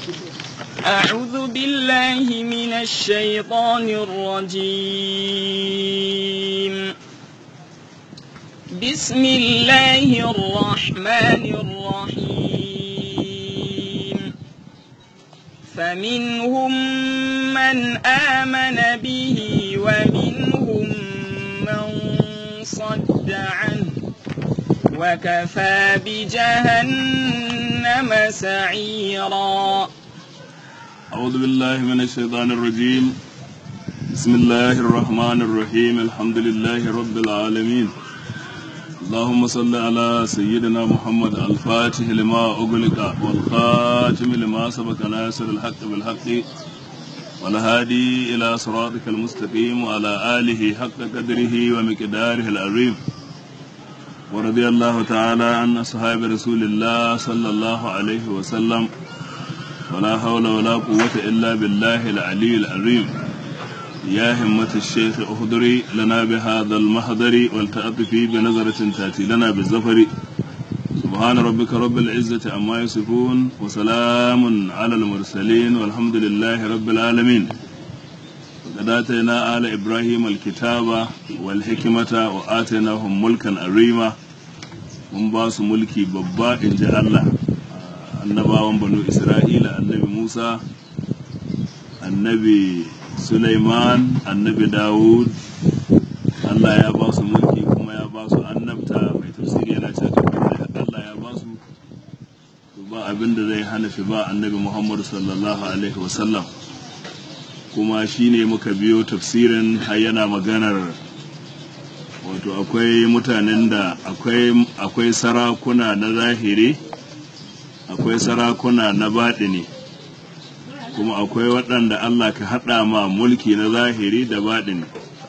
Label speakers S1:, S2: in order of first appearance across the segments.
S1: أعوذ بالله من الشيطان الرجيم بسم الله الرحمن الرحيم فمنهم من آمن به ومنهم من صد عنه وكفى بجهنم سعيرا
S2: أعوذ بالله من الشيطان الرجيم بسم الله الرحمن الرحيم الحمد لله رب العالمين اللهم صل على سيدنا محمد الفاتح لما أغلق والخاتم لما سبق ناصر الحق بالحق والهادي إلى صراطك المستقيم وعلى آله حق قدره ومقداره العظيم ورضي الله تعالى عن أصحاب رسول الله صلى الله عليه وسلم ولا حول ولا قوة إلا بالله العلي العظيم يا همة الشيخ اهدري لنا بهذا المحضر والتأطفي بنظرة تأتي لنا بالزفر سبحان ربك رب العزة عما يصفون وسلام على المرسلين والحمد لله رب العالمين وقد آتينا آل إبراهيم الكتاب والحكمة وآتيناهم ملكا عظيما mun ba su mulki babba in ji Allah annabawan banu Isra'ila annabi Musa annabi Sulaiman annabi Dawud Allah ya ba su mulki kuma ya ba su annabta mai tafsiri yana cewa Allah ya ba su ba abin da zai hana shi ba annabi Muhammadu sallallahu alaihi wasallam kuma shine muka biyo tafsirin har yana maganar wato akwai mutanen da akwai sarakuna na zahiri akwai sarakuna na baɗini kuma akwai waɗanda Allah ka haɗa ma mulki na zahiri da baɗini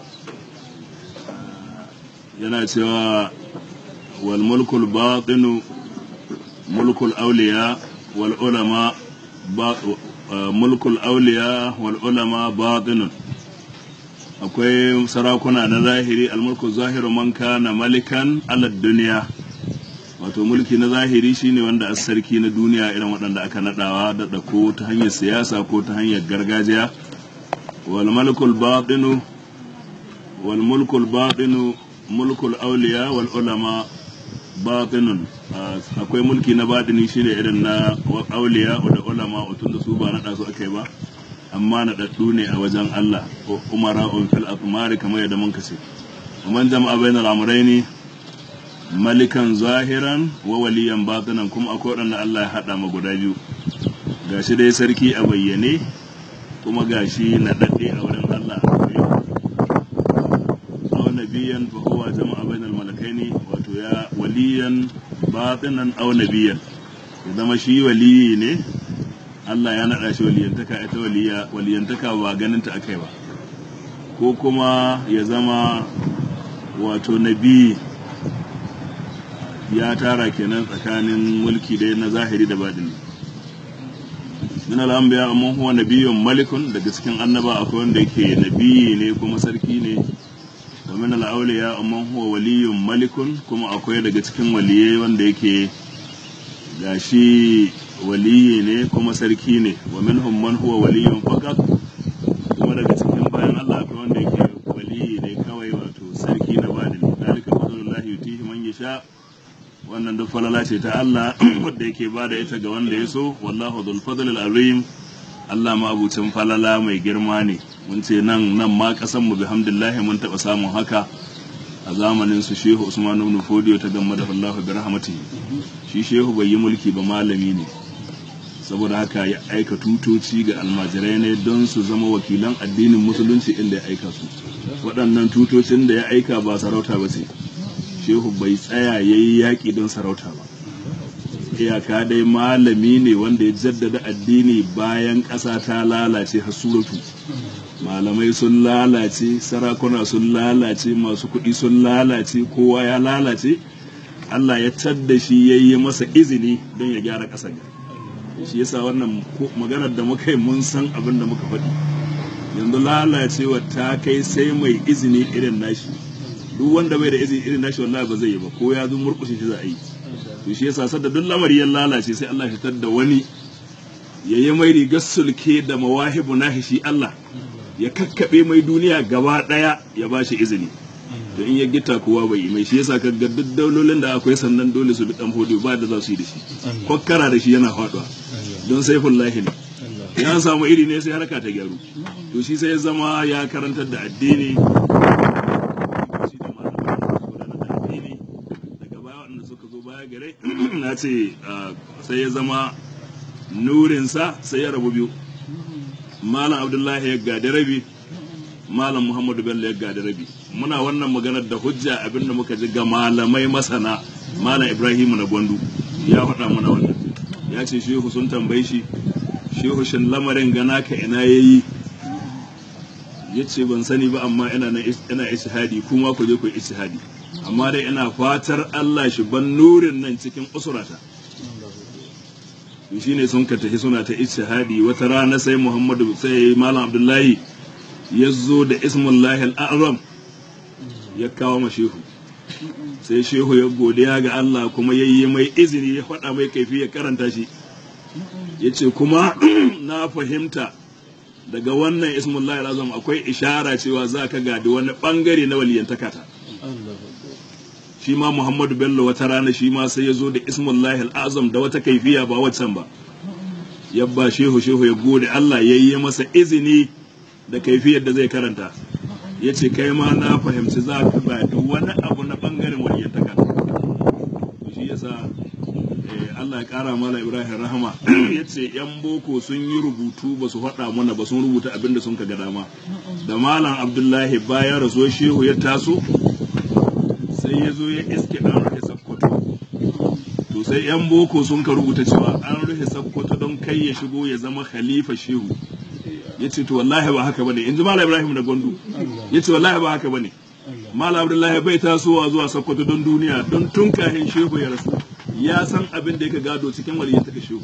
S2: yana cewa wal mulkul baɗinu mulkul auliya wal ulama mulkul auliya wal ulama baɗinun akwai sarakuna na zahiri almulku zahiru man kana malikan alad duniya wato mulki na zahiri shine wanda a sarki na duniya irin waɗanda aka nadawa da ko ta hanyar siyasa ko ta hanyar gargajiya wal mulkul batinu wal mulkul batinu mulkul awliya wal ulama batinun akwai mulki na batini shine irin na awliya da ulama tunda su ba nada su akai ba amma na daddu ne a wajen Allah ko umara on fil atmari kamar yadda mun kace man jama'a bainal amrayni malikan zahiran wa waliyan batinan kuma akwai wanda Allah ya hada ma guda biyu gashi dai sarki a bayyane kuma gashi na dadde a wurin Allah aw nabiyan fa huwa jama'a bainal malakaini wato ya waliyan batinan aw nabiyan ya zama shi waliyi ne Allah ya naɗa shi waliyantaka ita waliya waliyantaka ba ganin ta akai ba ko kuma ya zama wato nabi ya tara kenan tsakanin mulki da na zahiri da baɗini min al'ambiya amma huwa nabiyyun malikun daga cikin annaba akwai wanda yake nabiyi ne kuma sarki ne wa min al'auliya amma huwa waliyyun malikun kuma akwai daga cikin waliyai wanda yake gashi waliyi ne kuma sarki ne wa minhum man huwa waliyun faqat kuma daga cikin bayan Allah akwai wanda yake waliyi ne kawai wato sarki na badini dalika fadlullahi yutihi man yasha wannan duk falala ce ta Allah wanda yake bada ita ga wanda ya so wallahu dhul fadlil azim Allah ma abucin falala mai girma ne mun ce nan nan ma kasan mu bihamdillah mun taba samun haka a zamanin su Shehu Usman ibn Fodiyo ta gamma da Allah bi rahmatihi shi Shehu bai yi mulki ba malami ne saboda haka ya aika tutoci ga almajirai ne don su zama wakilan addinin musulunci inda ya aika su waɗannan tutocin da ya aika ba sarauta ba ce shehu bai tsaya ya yi yaƙi don sarauta ba iyaka dai malami ne wanda ya jaddada addini bayan ƙasa ta lalace hasuratu malamai sun lalace sarakuna sun lalace masu kuɗi sun lalace kowa ya lalace Allah ya tadda shi ya yi masa izini don ya gyara ƙasar shi yasa wannan maganar da muka yi mun san abin da muka faɗi yanzu lalacewa ta kai sai mai izini irin nashi duk wanda bai da izini irin nashi wallahi ba zai yi ba ko ya zo murƙushe shi za a yi to shi yasa sadda duk lamari ya lalace sai Allah ya fitar da wani ya yi mai rigar sulke da mawahibu nahi shi Allah ya kakkaɓe mai duniya gaba ɗaya ya ba shi izini to in ya gita kowa bai yi mai shi yasa kaga duk daulolin da akwai sannan dole su bi dan fodiyo ba da za su yi da shi kwakkara da shi yana faduwa don saifin lahi ne ya samu iri ne sai harka ta gyaru to shi sai ya zama ya karantar da addini shi da malaman gudanar da addini daga baya waɗanda suka zo baya gare na ce ah, sai ya zama nurinsa sai ya rabu biyu malam abdullahi ya gadi rabi malam muhammadu bello ya gadi rabi muna wannan maganar da hujja abinda muka ji ga malamai masana malam ibrahimu na gwandu ya faɗa mana wannan ya ce shehu sun tambayi shi shehu shin lamarin gana ka ina yayi ya ce ban sani ba amma ina na ina ishihadi kuma ku je ku yi ishihadi amma dai ina fatar Allah shi ban nurin nan cikin usurata shi ne sun ka tafi suna ta ishihadi wata rana sai Muhammadu sai Malam Abdullahi ya zo da ismullahi al'azam ya kawo ma shehu sai shehu ya godiya ga Allah kuma ya yi mai izini ya faɗa mai kaifi ya karanta shi ya ce kuma na fahimta daga wannan ismullahi al'azam akwai ishara cewa za ka gadi wani ɓangare na waliyantakata shi ma Muhammadu Bello wata rana shi ma sai ya zo da ismullahi al'azam da wata kaifiya ba waccan ba yabba shehu shehu ya gode Allah ya yi masa izini da kaifiyar da zai karanta ya ce kai ma na fahimci za ka bada wani abu na bangaren waliyantaka shi yasa eh, Allah ya kara mala Ibrahim rahama ya ce yan boko sun yi rubutu ba su faɗa mana ba sun rubuta abin da sun ka ga dama da malam Abdullahi bayan rasuwar shehu ya taso sai ya zo ya iske an rufe sakkwato to sai yan boko sun ka rubuta cewa an rufe sakkwato don kai ya shigo ya zama khalifa shehu ya ce to wallahi ba haka bane in ji malam ibrahim da gondu ya ce wallahi ba haka bane malam abdullahi bai tasowa zuwa sakkwato don duniya don tun kahin shehu ya rasu ya san abin da yake gado cikin waliyyar ta shehu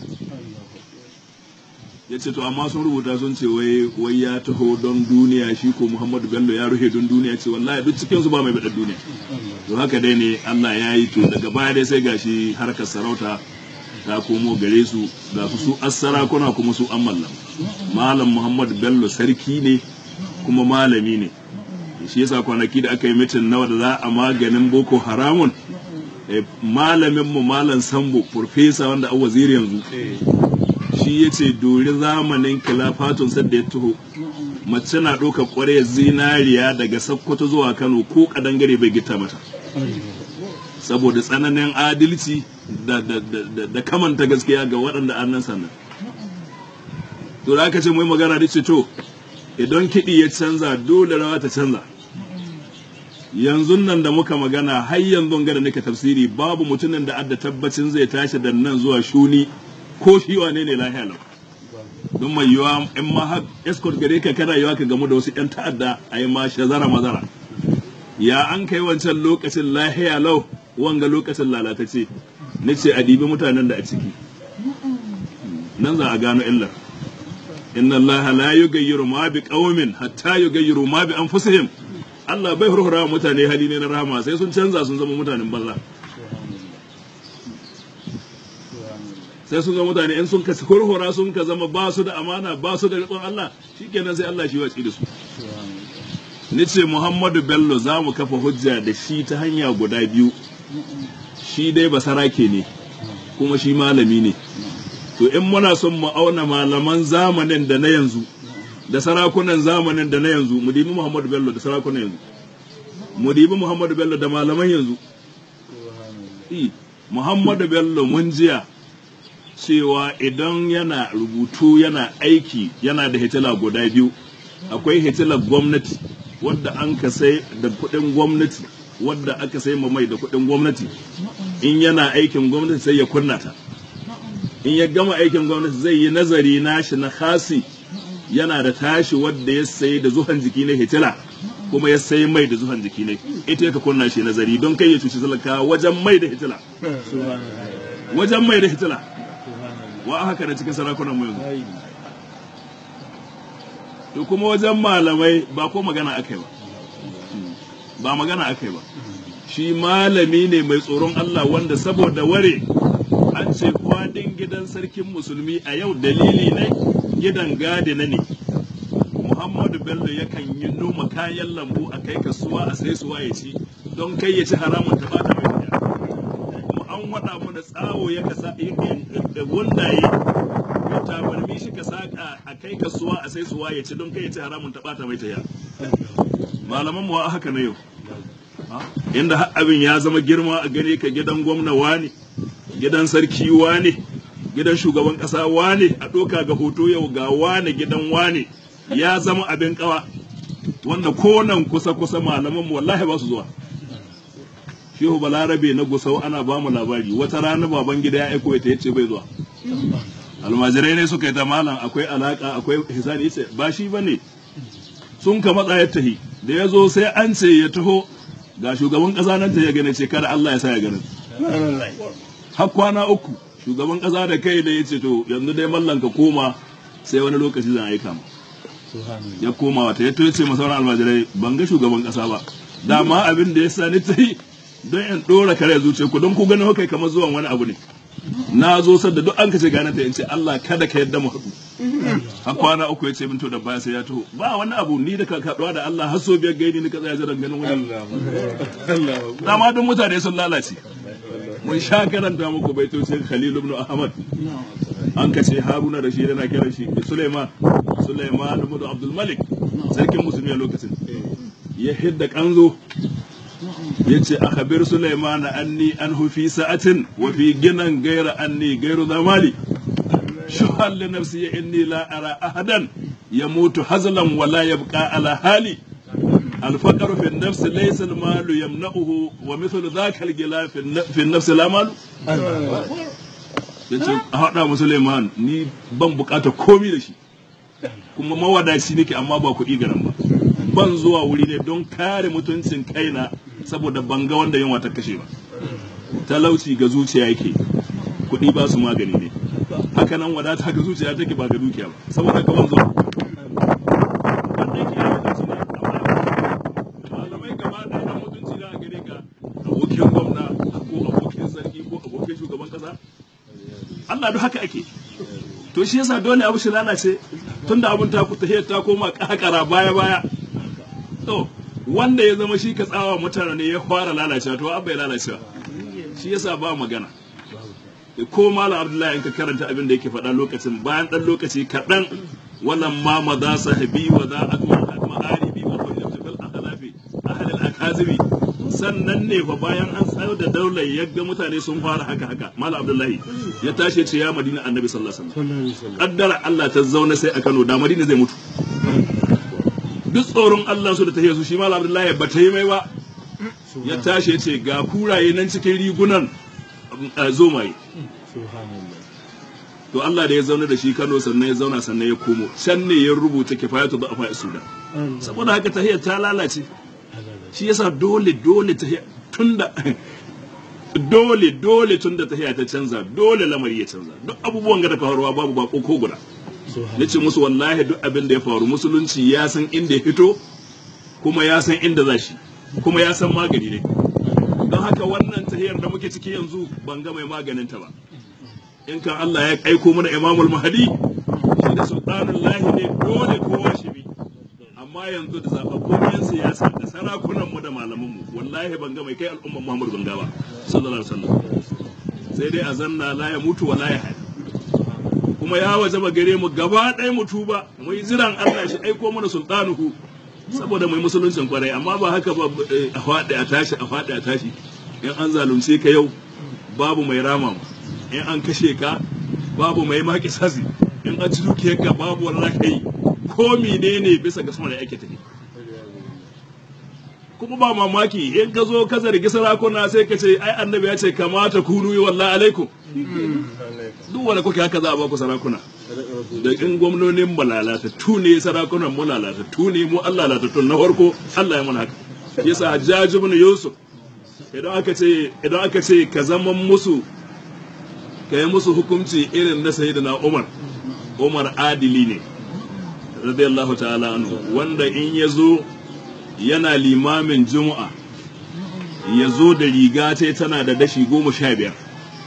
S2: ya ce to amma sun rubuta sun ce wai wai ya taho don duniya shi ko muhammadu bello ya rufe don duniya ce wallahi duk cikin su ba mai bada duniya to haka dai ne allah ya yi to daga baya dai sai gashi harkar sarauta ta komo gare su ga su su assarakuna kuma su an mallam malam muhammadu bello sarki ne kuma malami ne shi yasa kwanaki da aka yi mitin nawa da za a maganin boko haramun eh, malamin mu malam sambo profesa wanda a waziri yanzu shi ya ce dori zamanin kilafatun sadda ya taho mace na ɗauka ƙwarya zinariya daga sakkwato zuwa kano ko ƙadangare bai gita mata saboda tsananin adalci da, da, da, da, da kamanta gaskiya ga waɗanda annan sannan to da aka ce mai magana da ce to idan kiɗi ya canza dole rawa ta canza yanzu nan da muka magana har yanzu ga da nake tafsiri babu mutumin da adda tabbacin zai tashi da nan zuwa shuni ko shi wane ne lahiya lau don mai yiwa in ma har escort gare ka kana yiwa ka gamu da wasu yan ta'adda a yi ma shazara mazara ya an kai wancan lokacin lahiya lau wanga lokacin lalatacce na ce a dibi mutanen da a ciki nan za a gano illar inna allaha la yughayyiru ma bi qaumin hatta yughayyiru ma bi anfusihim Allah bai hurhura mutane hali ne na rahama sai sun canza sun zama mutanen banza sai sun zama mutane in sun ka hurhura sun ka zama ba su da amana ba su da riƙon Allah shikenan sai Allah shi watsi da su ni ce Muhammadu Bello za mu kafa hujja da shi ta hanya guda biyu shi dai basarake ne kuma shi malami ne to in muna son mu auna malaman zamanin da na yanzu da sarakunan zamanin da na yanzu mu dibi Muhammadu Bello da sarakunan yanzu mu dibi Muhammadu Bello da malaman yanzu I, Muhammadu Bello mun jiya cewa idan yana rubutu yana aiki yana da hitila guda biyu akwai hitilar gwamnati wadda an ka sai da kuɗin gwamnati wadda aka sai ma mai da kuɗin gwamnati in yana aikin gwamnati sai ya kunna ta in ya gama aikin gwamnati zai yi nazari nashi na khasi yana da tashi wadda ya sayi da zuhan jiki ne hitila kuma ya sayi mai da zuhan jiki ne ita ya ka kunna shi nazari don kai ya cuci talaka wajen mai da hitila wajen mai da hitila wa haka da cikin sarakunan mu yanzu to kuma wajen malamai ba ko magana akai ba ba magana akai ba shi malami ne mai tsoron Allah wanda saboda ware an ce kwadin gidan sarkin musulmi a yau dalili ne gidan gadina ne muhammadu bello yakan yi noma kayan lambu a kai kasuwa a sai suwa ya ci don kai ya ci haramun ta bata mai tafiya kuma an waɗa mu da tsawo ya kasa wundaye ya tabarmi shi ka saka a kai kasuwa a sai suwa ya ci don kai ya ci haramun ta bata mai tafiya malaman mu a haka na yau inda har abin ya zama girma a gare ka gidan gwamna wane gidan sarki wane gidan shugaban kasa wane a ɗoka ga hoto yau ga wane gidan wane ya zama abin kawa wanda konan kusa kusa malaman mu wallahi ba su zuwa shehu balarabe na gusau ana ba mu labari wata rana baban gida ya aiko ta yace bai zuwa almajirai ne suka yi ta malam akwai alaka akwai hisani yace ba shi bane sun ka matsa ya tahi da ya zo sai an ce ya taho ga shugaban ƙasa nan ta ya gane ce kada Allah ya sa ya gane har kwana uku shugaban ƙasa da kai da ya ce to yanzu dai mallan ka koma sai wani lokaci zan aika mu ya koma wata ya ce ma sauran almajirai ban ga shugaban ƙasa ba dama abin da ya sa ni ta yi don in ɗora kare zuciya ku don ku gani kai kamar zuwan wani abu ne na zo sadda duk an kace gane ta in ce Allah kada ka yadda mu haɗu har kwana uku ya ce min to da baya sai ya taho ba wani abu ni da ka kaɗuwa da Allah har so biyar gaini ni ka tsaya jiran ganin wani dama duk mutane sun lalace mun sha karanta muku baitocin Khalil ibn Ahmad an kace Haruna da shi yana kiran shi Sulaiman Sulaiman ibn Abdul Malik sarkin musulmi a lokacin ya hidda kanzo ya ce a khabir Sulaiman anni an fi sa'atin wa fi ginan gaira anni gairu zamali shuhan li nafsi inni la ara ahadan yamutu hazlan wa la yabqa ala hali الفقر في النفس ليس المال يمنعه ومثل ذاك الجلا في النفس لا مال yace a haɗa musulman ni ban bukata komi da shi kuma mawadaci nake amma ba kuɗi garan ba ban zuwa wuri ne don kare mutuncin kaina saboda ban ga wanda yunwa ta kashe ba talauci ga zuciya yake kuɗi ba su magani ne haka nan wadata ga zuciya take ba ga dukiya ba saboda ka ban zuwa wanda yake yawa da ne malamai gaba ɗaya na mutunci na gare ka abokin gwamna ko abokin sarki ko abokin shugaban kasa Allah duk haka ake to shi yasa dole abu shi lalace tunda abun ta ta ta koma kakara baya baya to wanda ya zama shi ka tsawa mutane ne ya fara lalacewa to abba ya lalacewa shi yasa ba magana ko malam abdullahi in ka karanta abin da yake faɗa lokacin bayan ɗan lokaci kaɗan wannan ma maza sahabi wa za a ma'aribi wa hujjatu fil akhlafi ahli al akazibi sannan ne fa bayan an tsayar da daular ya ga mutane sun fara haka haka malam abdullahi ya tashi ce ya madina annabi sallallahu alaihi wasallam kaddara Allah ta zauna sai a Kano da madina zai mutu duk tsoron Allah su da ta su shi malam abdullahi ba ta yi mai ba ya tashi ya ce ga kuraye nan cikin rigunan zomaye to Allah da ya zauna da shi Kano sannan ya zauna sannan ya komo can ne ya rubuta kifayatu da afa sudan saboda haka tahiyar ta lalace shi yasa dole dole tahiyar tunda dole dole tunda tahiyar ta canza dole lamari ya canza duk abubuwan ga da faruwa babu bako ko guda nace musu wallahi duk abin da ya faru musulunci ya san inda ya fito kuma ya san inda za shi kuma ya san magani ne don haka wannan tahiyar da muke ciki yanzu ban ga mai maganin ta ba in kan Allah ya aiko mana imamul mahdi shi da sultanul lahi ne dole kowa shi bi amma yanzu da zababbun yan siyasa da sarakunan mu da malaman mu wallahi ban ga mai kai al'umman Muhammad ban ga ba sallallahu alaihi wasallam sai dai a zanna la ya mutu wala ya hadi kuma ya wajaba gare mu gaba ɗaya mu tuba mu yi jiran Allah shi aiko mana sultanuhu saboda mai musuluncin kwarai amma ba haka ba a faɗi a tashi a faɗi a tashi in an zalunce ka yau babu mai rama in an kashe ka babu mai maki sasi in an ci dukiyar ka babu wani kai ko menene bisa ga sama da ake tafi kuma ba mamaki in ka zo ka zargi sarakuna sai ka ce ai annabi ya ce kamata kunu yi wallahi alaikum duk wanda kuke haka za a baku sarakuna da in gwamnonin mu lalatattu ne sarakunan mu lalatattu ne mu Allah lalatattu na farko Allah ya mana haka yasa Hajjaj ibn Yusuf idan aka ce idan aka ce ka zama musu ka yi musu hukunci irin na sayyidina Umar Umar adili ne radiyallahu ta'ala anhu wanda in ya zo yana limamin juma'a ya zo da riga ta tana da dashi goma sha biyar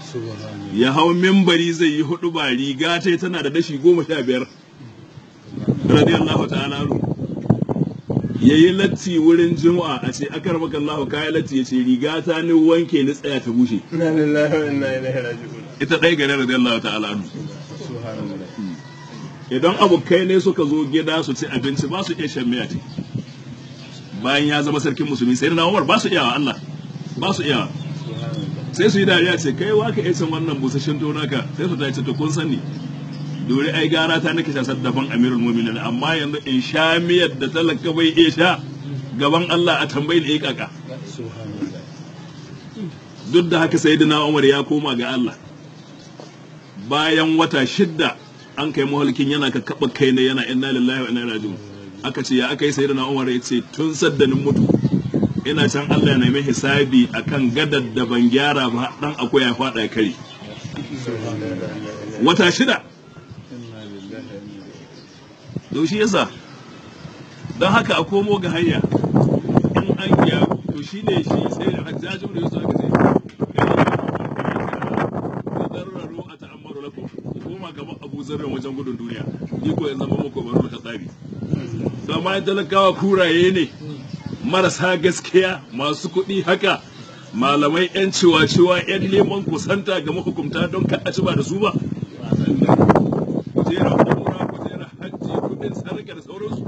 S2: ya hau mimbari zai yi hudu ba riga ta tana da dashi goma sha biyar radiyallahu ta'ala anhu ya yi latti wurin juma'a a ce akar maka Allah kayan latti ya ce riga ta ni wanke ni tsaya ta bushe
S3: Inna lillahi wa inna ilaihi raji'un.
S2: ita ɗaya gare radiyallahu ta'ala anhu
S3: Subhanallah.
S2: idan abokai ne suka zo gida su ci abinci ba su iya shan miya ce bayan ya zama sarkin musulmi sai na Umar ba su iyawa Allah ba su iyawa
S3: Subhanallah.
S2: sai su yi dariya ce kai wa ka iya cin wannan busasshen to naka sai su tace to kun sani dore ai gara ta nake sha daban amirul mu'minin amma yanzu in sha miyar da talaka bai iya sha gaban Allah a tambayi da ya kaka
S3: Subhanallah.
S2: duk da haka sayyidina Umar ya koma ga Allah bayan wata shidda an kai mahalkin yana ka kaba kai ne yana inna lillahi wa inna ilaihi raji'un aka ce ya aka yi sayyidina Umar ya ce tun saddanin mutu ina can Allah ya nemi hisabi akan gadar da ban gyara ba dan akwai ya fada ya kare
S3: Subhanallah.
S2: wata shida
S3: Inna lillahi wa inna ilaihi
S2: to shi yasa don haka a komo ga hanya in an ya to shi ne shi sai da hajjajin da yusuf aka ce zarraru a ta'ammaru lakum ku koma gaban abu zarran wajen gudun duniya ni ko yanzu zama muku baro da tsari to amma in talakawa kuraye ne marasa gaskiya masu kuɗi haka malamai 'yan ciwa-ciwa 'yan neman kusanta ga mahukumta don ka a ci ba da su ba kujerar umra kujerar hajji kudin sadaka da sauransu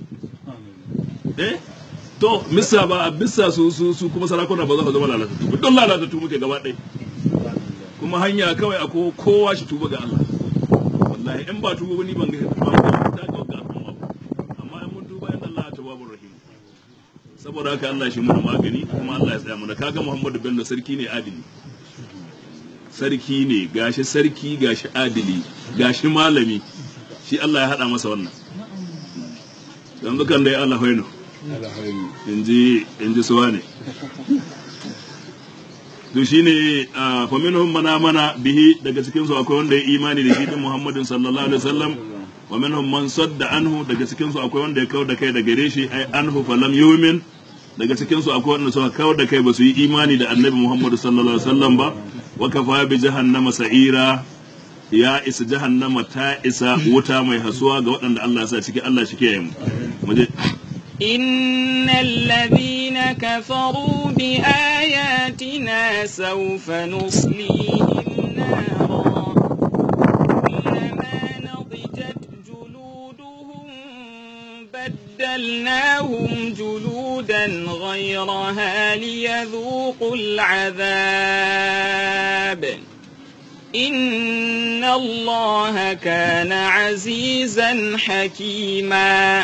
S2: eh to misa ba a bisa su su su kuma sarakuna ba za su zama lalatattu ba don lalatattu muke gaba ɗaya kuma hanya kawai ako kowa shi tuba ga Allah wallahi in ba tuba ni ban ga ba ta ga ga al'umma ba. amma in mun tuba inda Allah tawwabur rahim saboda haka Allah shi mana magani kuma Allah ya tsaya mana kaga Muhammadu Bello sarki ne adili sarki ne gashi sarki gashi adili gashi malami shi Allah ya hada masa wannan yanzu kan dai Allah hoino
S3: Alhamdulillah.
S2: inji inji suwa ne to shine fa minhum mana mana bihi daga cikin su akwai wanda ya imani da shi din Muhammadin sallallahu alaihi wasallam wa minhum man sadda anhu daga cikin su akwai wanda ya kawar da kai daga gare shi ai anhu falam yumin daga cikin su akwai wanda suka kawar da kai ba su yi imani da annabi Muhammad sallallahu alaihi wasallam ba wa kafa bi jahannama sa'ira ya isa jahannama ta isa wuta mai hasuwa ga waɗanda Allah ya sa ciki Allah shi kiyaye mu mu je
S1: إن الذين كفروا بآياتنا سوف نصليهم نارا كلما نضجت جلودهم بدلناهم جلودا غيرها ليذوقوا العذاب إن الله كان عزيزا حكيما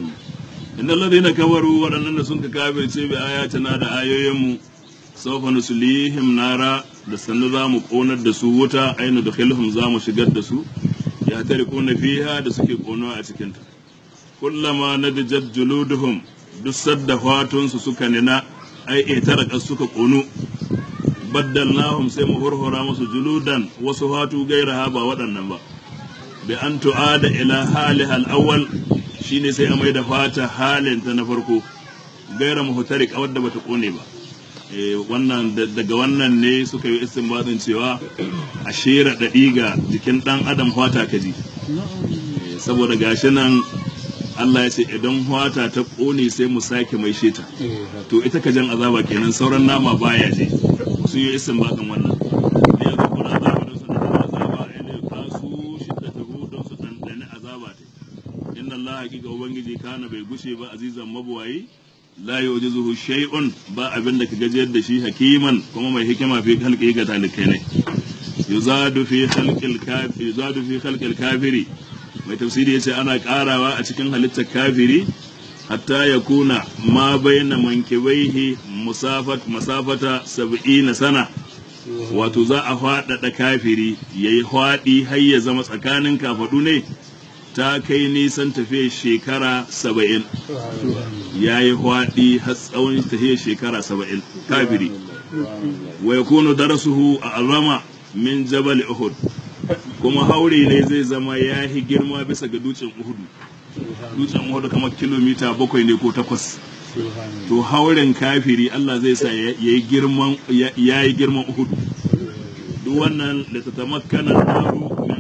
S2: innal ladina kafaru waɗannan da sun ka kafirce bi ayatina da ayoyinmu sawfa nuslihim nara da sannu za mu ƙonar da su wuta aina da khilhum za mu shigar da su ya tarikuna fiha da suke ƙonawa a cikinta kullama nadijat juluduhum duk sadda fatunsu suka nina ai itaraka suka ƙonu baddalnahum sai mu hurhura musu juludan wasu fatu gairaha ba waɗannan ba bi an tu'ada ila haliha al-awwal shine sai a mai da fata halin ta na farko gaira muhtarik wadda bata kone ba eh wannan da- daga wannan ne suka yi istinbatin cewa a shera daɗi ga jikin ɗan adam fata kaji Eh, saboda gashi nan Allah ya ce idan fata ta kone sai mu sake mai sheta to ita ka jan azaba kenan sauran nama baya je su yi istinbatin wannan ne ya kuma azaba don su ɗanɗana azaba ne ka su shidda ta don su ɗanɗani azaba ta inna Allah hakika ubangiji kana bai gushe ba azizan mabuwayi la yujizuhu shay'un ba abin da ka gajiyar da shi hakiman kuma mai hikima fi khalqi ga talikai ne yuzadu fi khalqil kafiri yuzadu fi khalqil kafiri mai tafsiri yace ana karawa a cikin halittar kafiri hatta ya kuna ma baina mankibaihi musafat masafata 70 sana wato za a faɗaɗa kafiri yayi hwaɗi har ya zama tsakanin kafaɗu ne ta kai nisan tafiyar shekara saba'in ya yi hwaɗi har tsawon tafiyar shekara saba'in kafiri wa ya kunu darasuhu a azama min jabal uhud kuma haure ne zai zama ya yi girma bisa ga dutsen uhudu dutsen uhudu kamar kilomita bakwai ne ko takwas to hauren kafiri Allah zai sa ya yi girman ya yi girman uhudu duk duk wannan da ta tamakkana naru min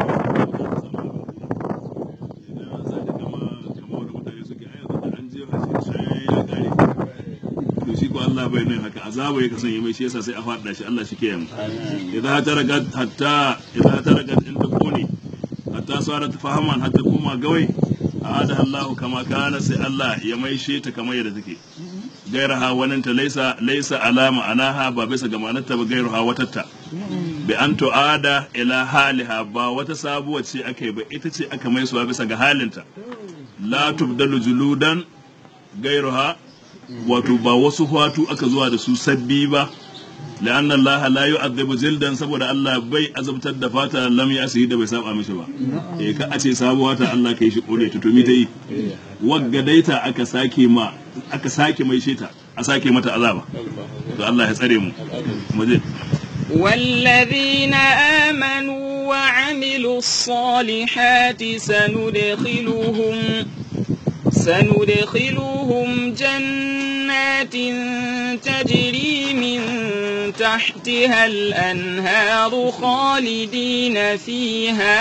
S2: idan an sake kama kama wani mutane suke a yanzu da an je hashi shayayen ya kare to shi ko Allah bai nan haka azaba ya kasance mai shi yasa sai a faɗa shi Allah shi ke yamma idan ta raga hatta idan ta raga in ta kone hatta sarat fahaman hatta kuma gawai ada Allah kama kana sai Allah ya maishe ta kamar yadda take gairaha waninta laisa laisa alama anaha ba bisa ga ma'anarta ba gairuha watatta bi an tu'ada ila haliha ba wata sabuwa ce aka yi ba ita ce aka mai suwa bisa ga halinta la tubdalu juludan gairuha wato ba wasu hwatu aka zuwa da su sabbi ba لأن الله لا يعذب جلدا saboda Allah bai azabtar da fata lam yasihi da bai saba mishi ba eh ka a ce sabuwa ta Allah kai shi kore ta to mi ta yi wagga daita aka sake ma aka sake mai sheta a sake mata azaba to Allah ya tsare mu mu je
S1: والذين آمنوا وعملوا الصالحات سندخلهم سندخلهم جنات تجري من تحتها الأنهار خالدين فيها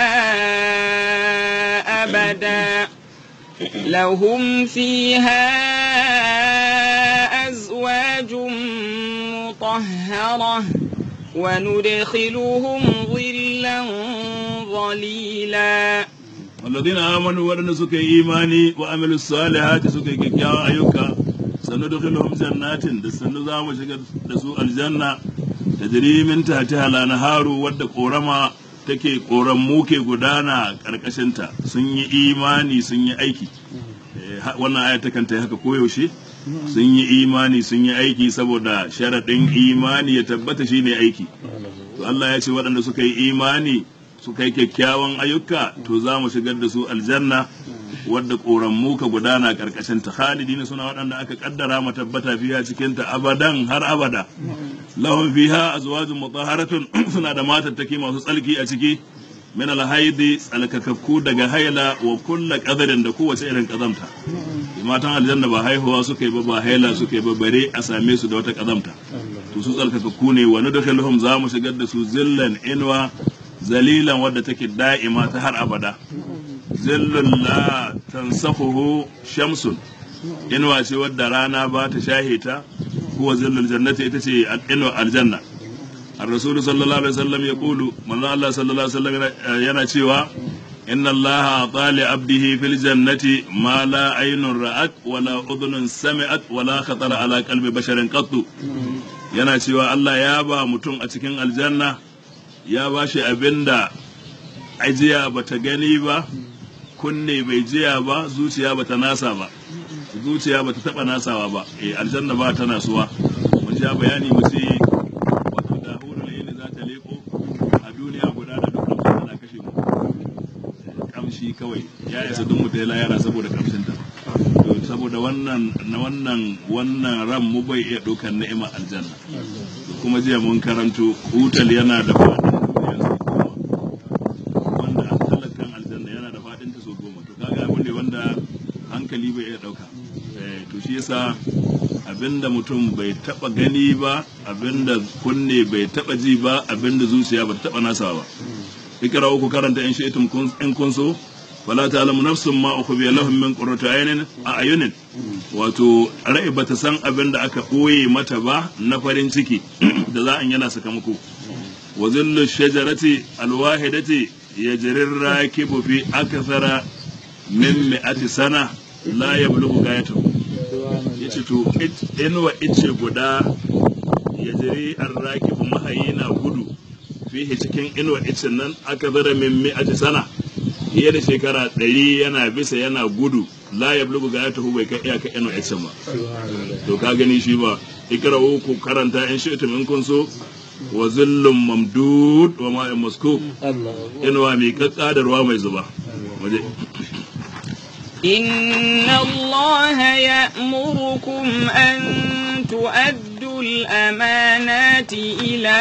S1: أبدا لهم فيها أزواج مطهرة وندخلهم ظلا ظليلا
S2: والذين آمنوا ورن سكي إيماني وعملوا الصالحات سكي كيكيا أيوكا سندخلهم جنات دسنو زامو شكر دسو الجنة تجري من تحتها الأنهار ود قورما take koran muke gudana ƙarƙashinta sun yi imani sun yi aiki wannan aya ta kanta haka koyaushe sun yi imani sun yi aiki saboda sharaɗin imani ya tabbata shine aiki to Allah ya ce waɗanda suka yi imani suka yi kyakkyawan ayyuka to za mu shigar da su aljanna wadda ƙoran ka gudana ƙarƙashin ta khalidina suna waɗanda aka kaddara ma tabbata fiha cikin ta abadan har abada lahum fiha azwajun mutahharatun suna da matattaki masu tsalki a ciki min alhaidi tsalkakakku daga haila wa kulla qadarin da kowace irin kazamta matan aljanna ba haihuwa suka yi ba ba haila suka yi ba bare a same su da wata kazamta to su tsalkakakku ne wa nudkhiluhum za mu shigar da su zillan inwa zalilan wadda take da'ima ta har abada zillun la tansafuhu shamsun inuwa ce wadda rana ba ta shahe ta kuwa zillul jannati ita ce inuwa aljanna الرسول صلى الله عليه وسلم يقول من الله صلى الله عليه وسلم yana cewa إن الله طال عبده في الجنة ما لا عين رأت ولا أذن سمعت ولا خطر على قلب بشر قط yana cewa Allah ya ba mutum a cikin aljanna ya ba shi abin da ajiya ba ta gani ba kunne bai jiya ba zuciya ba ta nasa ba zuciya ba ta taɓa nasawa ba eh aljanna ba ta nasuwa mun sha bayani mu ce wato da hurul yini za ta leko a duniya guda da duk kamshin tana kashe mu kamshi kawai ya isa duk mutum ya yara saboda kamshin ta to saboda wannan na wannan wannan ran mu bai iya ɗaukar ni'imar aljanna kuma jiya mun karanto hutal yana da faɗin duniya sau goma wanda an talakan aljanna yana da faɗin ta sau goma to kaga abu ne wanda hankali bai iya ɗauka to shi yasa abinda mutum bai taba gani ba abinda kunne bai taba ji ba abinda zuciya ba taba nasa ba ikra ku karanta in shi'tum in kun so wala ta'lamu nafsun ma ukhfiya lahum min qurrati ayunin a ayunin wato rai bata san abinda aka ɓoye mata ba na farin ciki da za an yana sakamako wa zillu shajarati alwahidati yajrir rakibu fi akthara min mi'ati sana la yablughu gayatahu yace to inuwa ice guda yajri arrakibu mahayi na gudu fihi cikin inuwa ice nan aka zara min mi'ati sana fiye da shekara ɗari yana bisa yana gudu la yablughu gayatahu bai kai iyaka inuwa ice ba to ka gani shi ba ikra'u ku karanta in shi'tum in kun so wa zillun mamdud wa ma'in maskub inuwa mai kakka da ruwa mai zuba waje
S1: إن الله يأمركم أن تؤدوا الأمانات إلى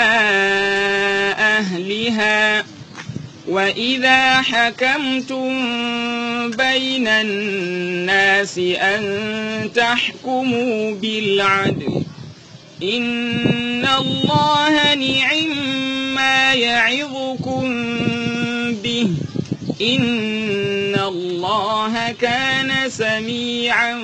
S1: أهلها وإذا حكمتم بين الناس أن تحكموا بالعدل إن الله نعم ما يعظكم به إن الله كان سميعا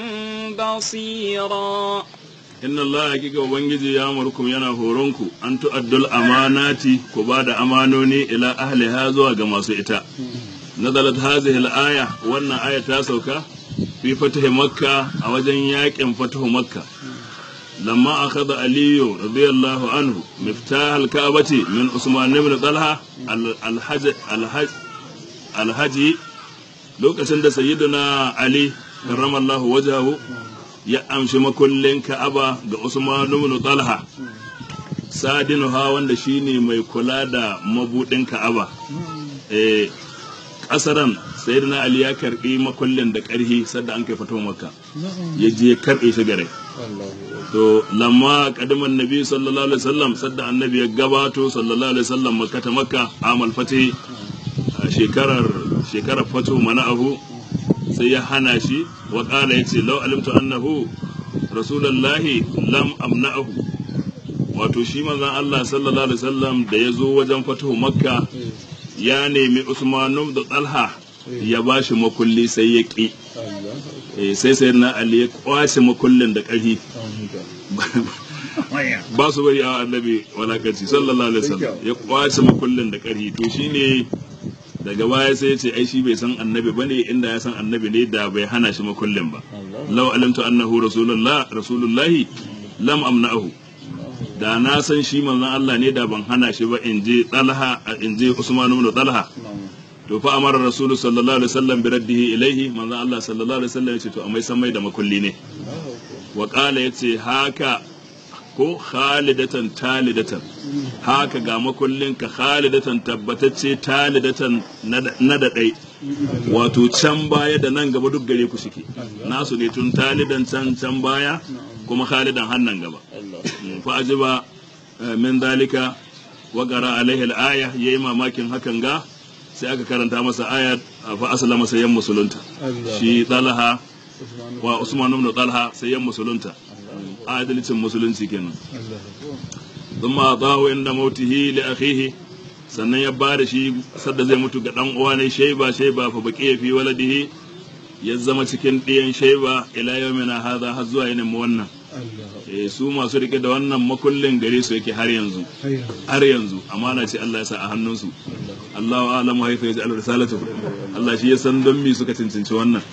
S1: بصيرا
S2: inna Allah hakika ubangiji ya murkum yana horonku an tu'addul amanati ku ba da amanoni ila ahliha zuwa ga masu ita nazalat hazihi al-aya wannan aya ta sauka fi fatahi makka a wajen yakin fatahu makka lamma akhadha aliyu radiyallahu anhu miftah al-ka'bati min usman ibn talha al-hajj al-hajj al-haji lokacin da sayyidina ali karramallahu wajhahu ya amshi makullin Ka'aba ga Usman ibn Talha sadinuha wanda shine mai kula da mabudin Ka'aba eh kasaran sayyidina Ali ya karbi makullin da karhi sadda an kai fito Makka ya je ya karbe shi gare to lamma kadiman nabi sallallahu alaihi wasallam sadda annabi ya gabato sallallahu alaihi wasallam makka ta makka amal fatih shekarar shekarar fatu mana'ahu sai ya hana shi wa ƙala ya ce lau alimtu annahu rasulallahi lam amna'ahu wato shi manzon Allah sallallahu alaihi wasallam da ya zo wajen fatuhu makka ya nemi usmanu da talha ya ba shi makulli sai ya ƙi sai sai na ali ya kwace makullin da ƙarfi ba su bari a annabi walakanci sallallahu alaihi wasallam ya kwace makullin da ƙarfi to shine daga baya sai ya ce ai shi bai san annabi bane inda ya san annabi ne da bai hana shi makullin ba law alimtu annahu rasulullah rasulullahi lam amna'ahu da na san shi manzon Allah ne da ban hana shi ba in je Talha in je Usman ibn Talha to fa amara rasulu sallallahu alaihi wasallam bi raddihi ilaihi manzon Allah sallallahu alaihi wasallam ya ce to amai san mai da makulli ne wa qala yace haka ko khalidatan talidatan haka ga makullin ka khalidatan tabbatacce talidatan na da ɗai wato can baya da nan gaba duk gare ku suke nasu ne tun talidan can can baya kuma khalidan hannan gaba fa ajiba min dalika wa qara alaihi al-aya yayi mamakin hakan ga sai aka karanta masa ayat fa aslama sayyan musulunta shi talha wa usman ibn talha sayyan musulunta adalcin musulunci kenan thumma atahu inda mautihi li akhihi sannan ya ba da shi sadda zai mutu ga dan uwa ne shaiba shaiba fa baqi fi waladihi ya zama cikin ɗiyan shaiba ila yawmina hadha har zuwa yinin mu wannan eh su masu rike da wannan makullin gare su yake har yanzu har yanzu amana ce Allah ya sa a hannunsu Allahu a'lamu haifa yaj'al risalatu Allah shi ya san don me suka cincinci wannan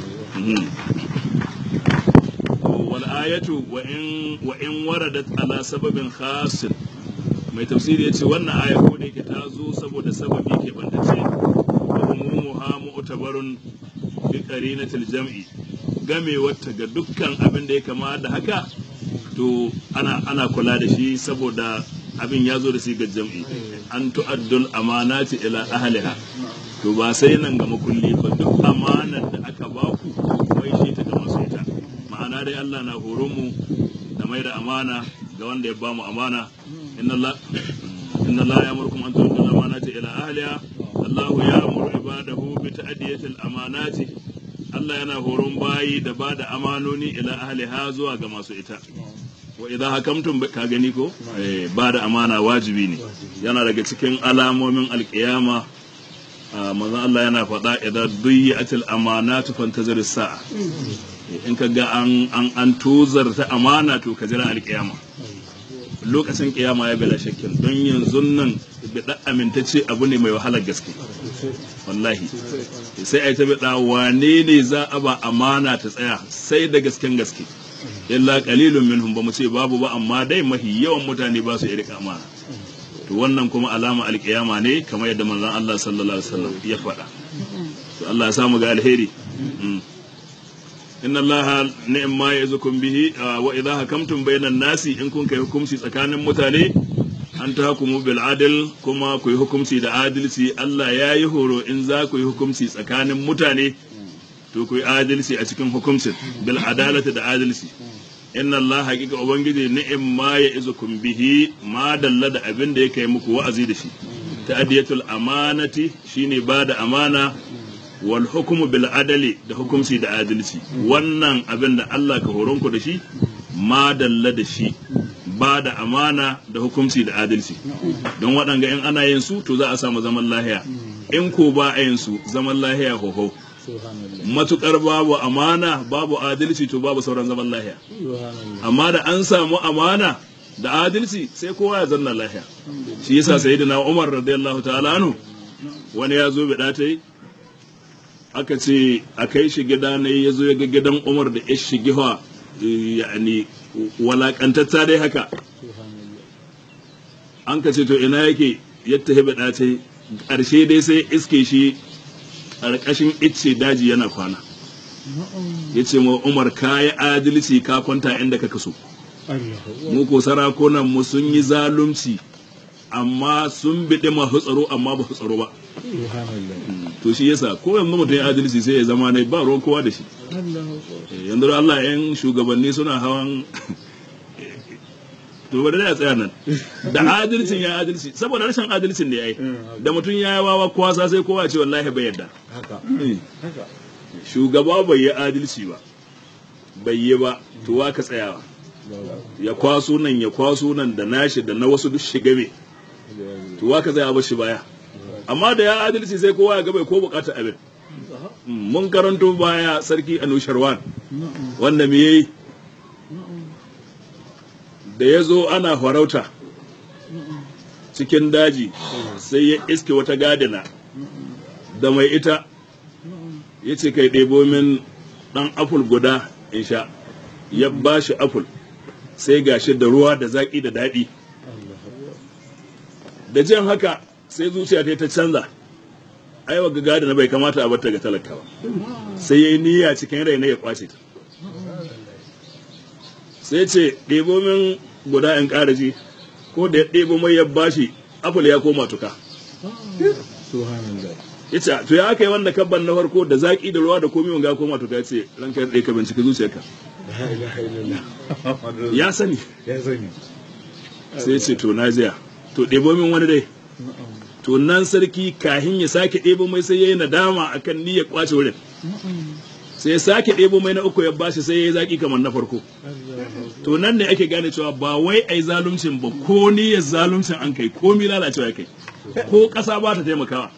S2: ayatu wa in wa in waradat ala sababin khasin mai tafsiri yace wannan aya ko da yake ta zo saboda sababi ke bantace wa umumuha mu'tabarun bi qarinatil jam'i game wata ga dukkan abin da ya kama da haka to ana ana kula da shi saboda abin ya zo da shi ga jam'i an tu'addul amanati ila ahliha to ba sai nan ga makulli ba duk amanar da aka baku mai shi ta ga masu ita ma'ana dai Allah na horon mu da mai da amana ga wanda ya bamu amana inna Allah inna Allah ya'murukum an tu'addu al-amanati ila ahliha Allah ya'muru ibadahu bi ta'diyati al-amanati Allah yana horon bayi da ba da amanoni ila ahliha zuwa ga masu ita wa idan hakamtum ka gani ko ba da amana wajibi ne yana daga cikin alamomin alkiyama manzon Allah yana faɗa idan duyyatil amanatu fantazir sa'a in ka ga an an an tuzar ta amana to ka jira alkiyama lokacin kiyama ya bala shakkin don yanzu nan bida amintacce abu ne mai wahalar gaske wallahi sai a yi ta bida wane ne za a ba amana ta tsaya sai da gasken gaske illa qalilun minhum ba mu ce babu ba amma dai mahi yawan mutane ba su rika amana to wannan kuma alama alkiyama ne kamar yadda manzon Allah sallallahu alaihi wasallam ya faɗa to Allah ya samu ga alheri inna allaha ni'ma yazukum bihi wa idha hakamtum bainan nasi in kun kai hukunci tsakanin mutane an ta hukumu bil adil kuma ku yi hukunci da adalci Allah ya yi horo in za ku yi hukunci tsakanin mutane to ku yi adalci a cikin hukuncin bil adalati da adalci inna Allah haqiqa ubangiji ni'ma ya izukum bihi ma dalla da abin da yake muku wa'azi da shi ta'diyatul amanati shine ba da amana wal hukumu bil adali da hukumci da adalci wannan abin da Allah ka horon ku da shi ma dalla da shi ba da amana da hukunci da adalci don waɗanga in ana yin su to za a samu zaman lahiya in ko ba a yin su zaman lahiya hoho
S3: subhanallah
S2: matukar babu amana babu adalci to babu sauran zaman lahiya
S3: subhanallah
S2: amma da an samu amana da adalci sai kowa ya zanna lahiya shi yasa sayyidina Umar radiyallahu ta'ala anhu wani ya zo bida ta yi aka ce a kai shi gida ne ya zo ya ga gidan Umar da ya shigi wa yani walakantatta dai haka
S3: subhanallah
S2: an ka ce to ina yake ya tafi bida ta yi ƙarshe dai sai iske shi ƙarƙashin icce daji yana kwana ya ce ma Umar ka yi adalci ka kwanta inda ka kaso
S3: Allah
S2: mu ko sarakunan mu sun yi zalunci amma sun biɗi masu tsaro amma ba su tsaro ba
S3: subhanallah
S2: to shi yasa ko yanzu mutum ya adalci sai ya zama ne ba ruwan kowa da shi
S3: Allah
S2: Eh, yanzu da Allah yan shugabanni suna hawan to bari da ya tsaya nan da adalcin ya adalci saboda rashin adalcin da ya yi da mutum ya yi wawa kwasa sai kowa ya ce wallahi bai yadda
S3: haka
S2: Eh,
S3: haka
S2: shugaba bai yi adalci ba bai yi ba to wa ka tsayawa ya kwaso nan ya kwaso nan da nashi da na wasu duk shiga me to wa ka tsaya ba shi baya amma da ya adalci sai kowa ya ga bai ko bukata abin mun karanto baya sarki anusharwan wanda me yayi da ya zo ana farauta cikin daji sai ya iske wata gadina da mai ita ya ce kai ɗebo min ɗan apul guda in sha ya ba shi apul sai gashi da ruwa da zaƙi da daɗi da jin haka sai zuciya ta ta canza ai wa gadina bai kamata a bata ga talaka ba sai ya yi niyya cikin rai na ya kwace ta sai ce ɗebo min guda in ƙara ji ko da ya ɗebo mai ya bashi apple ya koma tuka
S3: subhanallah
S2: ya ce to ya aka yi wanda kabban na farko da zaƙi da ruwa da komi wanga ya koma tuka ya ce ranka ya ɗaya ka bincika zuciyarka
S3: la ilaha illallah
S2: ya sani
S3: ya sani
S2: sai ya ce to na jiya to ɗebo min wani dai to nan sarki kahin ya sake ɗebo mai sai ya yi nadama akan niyyar kwace wurin sai ya sake ɗebo mai na uku ya bashi sai ya yi zaƙi kamar na farko to nan ne ake gane cewa ba wai ai zaluncin ba ko niyyar zaluncin an kai ko mi lalacewa ya kai ko ƙasa ba ta taimakawa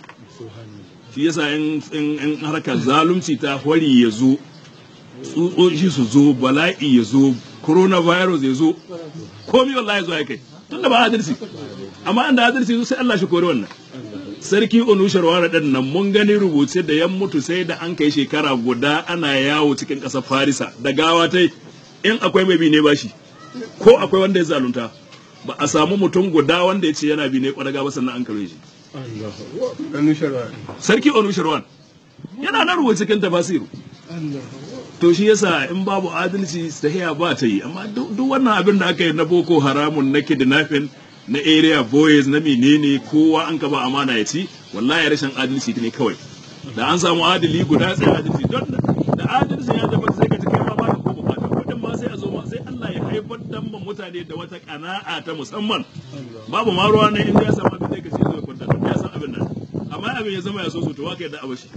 S2: shi yasa in in in harkar zalunci ta hwari ya zo tsutsotsi su zo bala'i ya zo coronavirus ya zo komi wallahi zo ya kai tunda ba adalci amma an da adalci zo sai Allah shi kore wannan sarki onushar wara ɗin nan mun gani rubuce da yan mutu sai da an kai shekara guda ana yawo cikin ƙasar farisa da gawa ta in akwai mai bi ne bashi ko akwai wanda ya zalunta ba a samu mutum guda wanda ya ce yana bi ne kwadaga ba sannan an kare shi
S3: Allah ɗanu sharwa
S2: sarki onushar wan yana nan rubuce cikin tafasiru
S3: Allah
S2: to shi yasa in babu adalci tahiya ba ta yi amma duk duk wannan abin da aka yi na boko haramun na kidnapping na area boys na menene kowa an ka ba amana ya ci wallahi rashin adalci ne kawai da an samu adali guda sai adalci don da adalci ya tabbata sai ka ji kai ma ba ka ko bukata kudin ma sai a zo ma sai Allah ya haifar da ma mutane da wata kana'a ta musamman babu ma ruwa ne in ya samu abin da ka ce zai kwanta ya san abin nan amma abin ya zama ya so so to waka yadda abashi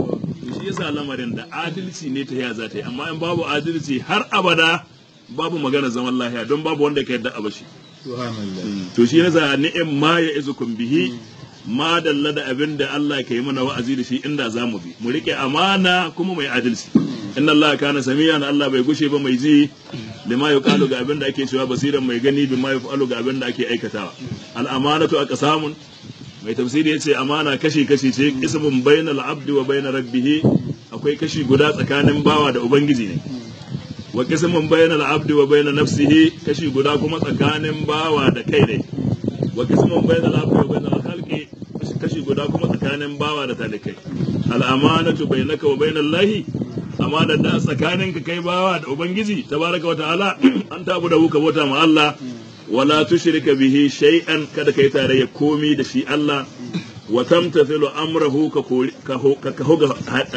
S2: to shi yasa lamarin da adalci ne ta ya za ta yi amma in babu adalci har abada babu magana zaman lahiya don babu wanda ka yadda abashi
S3: subhanallah
S2: to shi yasa ni'im ma ya izukum bihi ma dalla da abin da Allah ka yi mana wa'azi da shi inda za mu bi mu rike amana kuma mai adalci inna Allah kana samiyan Allah bai gushe ba mai ji lima yuqalu ga abin da ake cewa basiran mai gani bima yuqalu ga abin da ake aikatawa al amanatu aqsamun mai tafsiri yace amana kashi kashi ce ismun bainal abdi wa bainar rabbih akwai kashi guda tsakanin bawa da ubangiji ne wa qismun bainal abdi wa bainar nafsihi kashi guda kuma tsakanin bawa da kai ne wa qismun bainal abdi wa bainar khalqi kashi guda kuma tsakanin bawa da talikai al amanatu bainaka wa bainal lahi amana da tsakanin ka kai bawa da ubangiji tabaraka wa ta'ala an tabu da ka bauta ma Allah wala tushrika bihi shay'an kada kai tarayya komi da shi Allah wa tamtathilu amrahu ka kori ka ho- ka ka hoga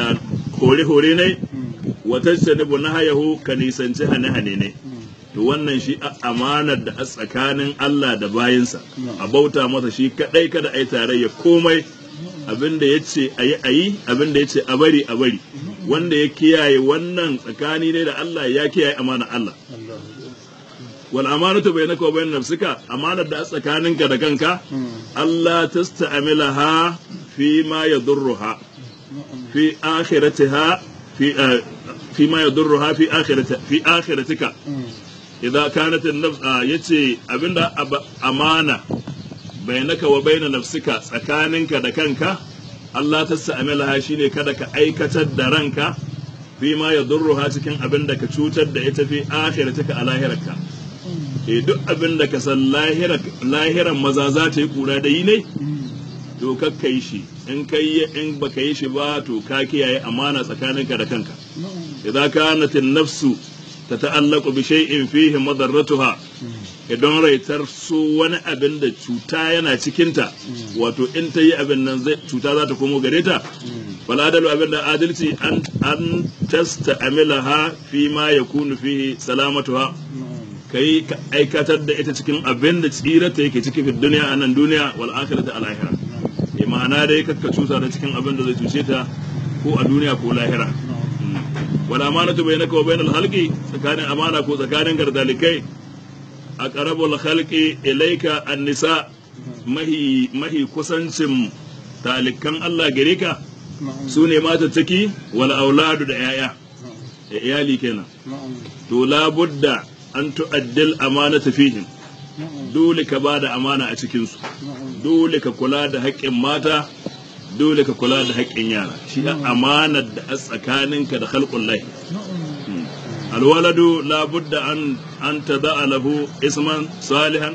S2: hore hore ne wa tajtanibu nahayahu ka nisanci hane hane ne to wannan shi a amanar da a tsakanin Allah da bayinsa a bauta masa shi kadai kada ai tarayya komai abinda yace ayi ayi abinda yace a bari a bari wanda ya kiyaye wannan tsakani ne da Allah ya kiyaye amana Allah wal amanatu bainaka wa bain nafsika amanar da a tsakaninka da kanka Allah tasta'milaha fi ma yadurruha fi akhiratiha fi ah, fi ma yadurruha fi akhirati fi akhiratika idan kanat an-nafs ah, yace abinda ab- amana bainaka wa baina nafsika tsakaninka da kanka Allah tasta'milaha shine kada ka aikatar da ranka fi ma yadurruha cikin abin da ka cutar da ita fi akhiratika a lahirarka e duk abin da ka san lahiran maza za ta yi kura da yi ne to kakka yi shi in kai yi- in baka yi shi ba to ka kiyaye amana tsakaninka da kanka idan kanat nafsu ta ta'allaqu bi shay'in fihi madarratuha idan raitar su wani abin da cuta yana cikinta wato in ta yi abin nan zai cuta za ta komo gare ta faladalu abin da adalci an an tasta amilaha fi ma yakunu fihi salamatuha kai ka aikatar da ita cikin abin da tsirata yake ciki fi duniya a nan duniya wal akhirati al akhirah eh ma'ana dai kakka cuta da cikin abin da zai cuce ta ko a duniya ko lahira wal amanatu bainaka wa bainal halqi tsakanin amana ko tsakanin gardalikai aqrabul khalqi ilayka an-nisa mahi mahi kusancin talikan Allah gare ka su ne matattaki wal auladu da yaya da iyali kenan to labudda an tu'addil amanata fihim dole ka ba da amana a cikinsu dole ka kula da haƙƙin mata dole ka kula da haƙƙin yara shi a amanar da a tsakaninka da halƙun lahi alwaladu labudda an an tada lahu isman salihan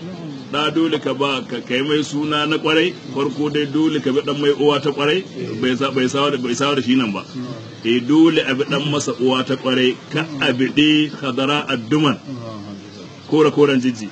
S2: da dole ka ba ka kai mai suna na kwarai farko dai dole ka bi dan mai uwa ta kwarai bai sa bai sawa da bai sawa da shi nan ba eh dole a bi dan masa uwa ta kwarai ka abidi khadara adduman kora koran jijji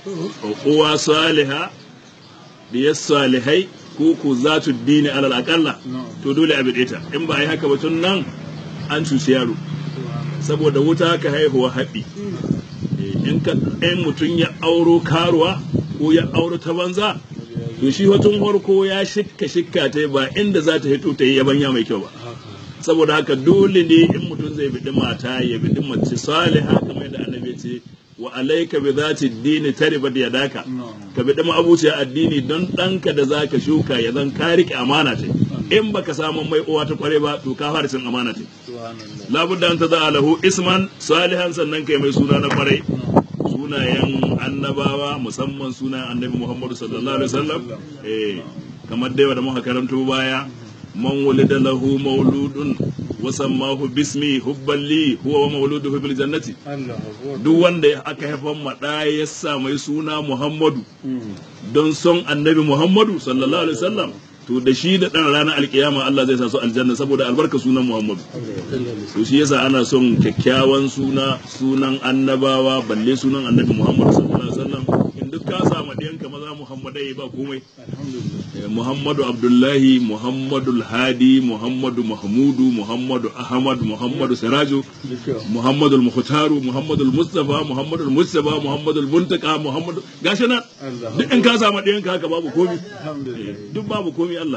S2: uwa saliha diyar salihai ko ku za tu dini alal akalla to dole a bide ta in ba a yi haka ba tun nan an cuci yaro saboda wuta ka haihuwa haɓi Eh, in ka in mutum ya auro karuwa ko ya auro ta banza to shi tun farko ya shikka shikka ta ba inda za ta hito ta yi yabanya mai kyau ba saboda haka dole ne in mutum zai biɗi mata ya biɗi mace saliha kamar yadda annabi ya ce wa alaika bi zati dini taribat yadaka ka biɗi ma'abuciya addini don ɗanka da zaka shuka ya zan ka riƙe amana ce in baka samu mai uwa ta kware ba to ka fara cin amana ce labudda an tada lahu isman salihan sannan kai mai suna na kwarai sunayen annabawa musamman sunayen annabi muhammadu sallallahu alaihi wasallam eh kamar dai da muka karanto baya man wulida lahu mauludun wa sammahu bismi hubban li huwa wa mauluduhu bil jannati duk wanda aka haifan ma da ya sa mai suna muhammadu don son annabi muhammadu sallallahu alaihi wasallam to da shi da dan ranar alkiyama Allah zai sa su aljanna saboda albarka sunan muhammadu to shi yasa ana son kyakkyawan suna sunan annabawa balle sunan annabi muhammadu sallallahu alaihi wasallam in duk ka samu ɗiyanka maza muhammadai ba komai Eh, muhammadu abdullahi muhammadu hadi muhammadu mahmudu muhammadu ahmad muhammadu siraju muhammadu muhtaru muhammadu mustafa muhammadu mustafa muhammadu muntaka muhammadu gashi nan duk in ka samu ɗiyanka haka babu komi Eh, duk babu komi Allah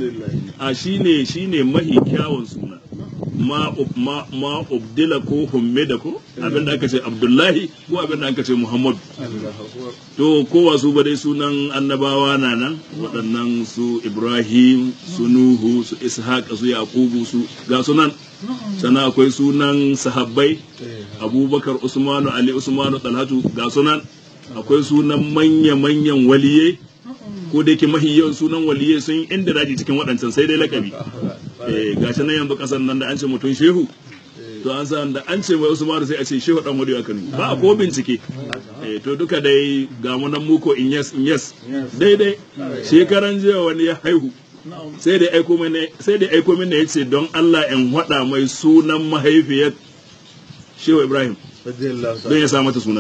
S2: a shine shine mahi kyawun suna ma ma ma ubdila ko hummida ko abinda aka ce abdullahi ko abinda aka ce muhammadu to kowa su ba dai sunan annabawa na nan waɗannan su ibrahim su nuhu su ishaq su yaqubu su ga sunan sannan akwai sunan sahabbai abubakar usmanu ali usmanu talhatu ga sunan akwai sunan manya-manyan waliye ko da yake mahi yawan sunan waliye sun yi inda daji cikin waɗancan sai dai lakabi eh gashi nan yanzu kasan nan da an ce mutum shehu to an san da an ce mai usmanu sai a ce shehu dan wadiyo aka nuna ba a ko bincike eh to duka dai ga mu nan muko in yes in yes daidai shekaran jiya wani ya haihu sai da aiko mini sai da aiko mini yace don Allah in hada mai sunan mahaifiyar Shehu Ibrahim don ya sa mata suna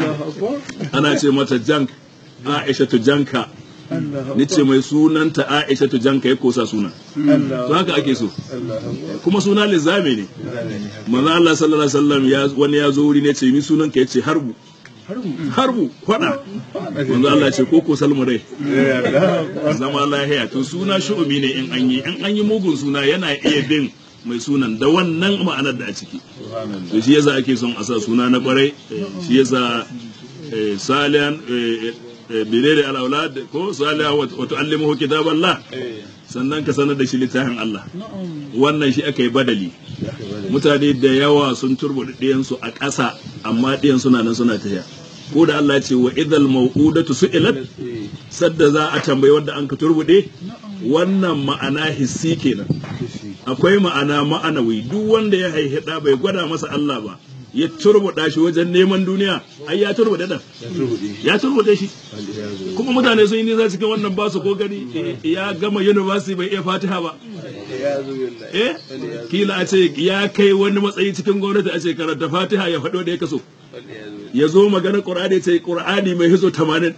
S2: ana ce mata jank Aisha tu janka ni ce mai sunanta Aisha tu janka ya kosa suna to haka ake so kuma suna lizame ne manzo Allah sallallahu alaihi wasallam ya wani ya zo wuri ne ce ni sunan ka yace harbu harbu kwada manzo Allah ce ko ko salmu dai zama lahiya to suna shu'umi ne in an yi in an yi mugun suna yana iya bin mai sunan da wannan ma'anar da a ciki
S3: subhanallah
S2: to shi yasa ake son a sa suna na kwarai shi yasa eh, salihan eh, eh, birere al-aulad ko salihan wa wa tu'allimuhu kitaballah
S3: eh
S2: sannan ka sanar da shi littafin Allah wannan shi aka yi badali
S3: ya kai bada
S2: mutane da yawa sun turbuɗe ɗiyansu a ƙasa amma ɗiyan suna nan suna tafiya ko da Allah ce wa idal mau'udatu su'ilat
S3: eh
S2: sadda za a tambayi wanda an ka turbuɗe wannan ma'ana hissi kenan
S3: kishi
S2: akwai ma'ana ma'anawi duk wanda ya haihi ɗa bai gwada masa Allah ba ya turbuɗa shi wajen neman duniya ai ya turbuɗe ɗan
S3: ya turbuɗe
S2: ya turbuɗe shi
S3: waliyazu
S2: kuma mutane sun yi nisa cikin wannan basu ko gani ya gama university bai iya fatiha ba
S3: waliyazu billahi
S2: eh kila a ce ya kai wani matsayi cikin gwamnati a ce karanta fatiha ya faɗo da ya kaso
S3: waliyazu
S2: ya zo magana ƙur'ani ce ƙur'ani mai hizo tamanin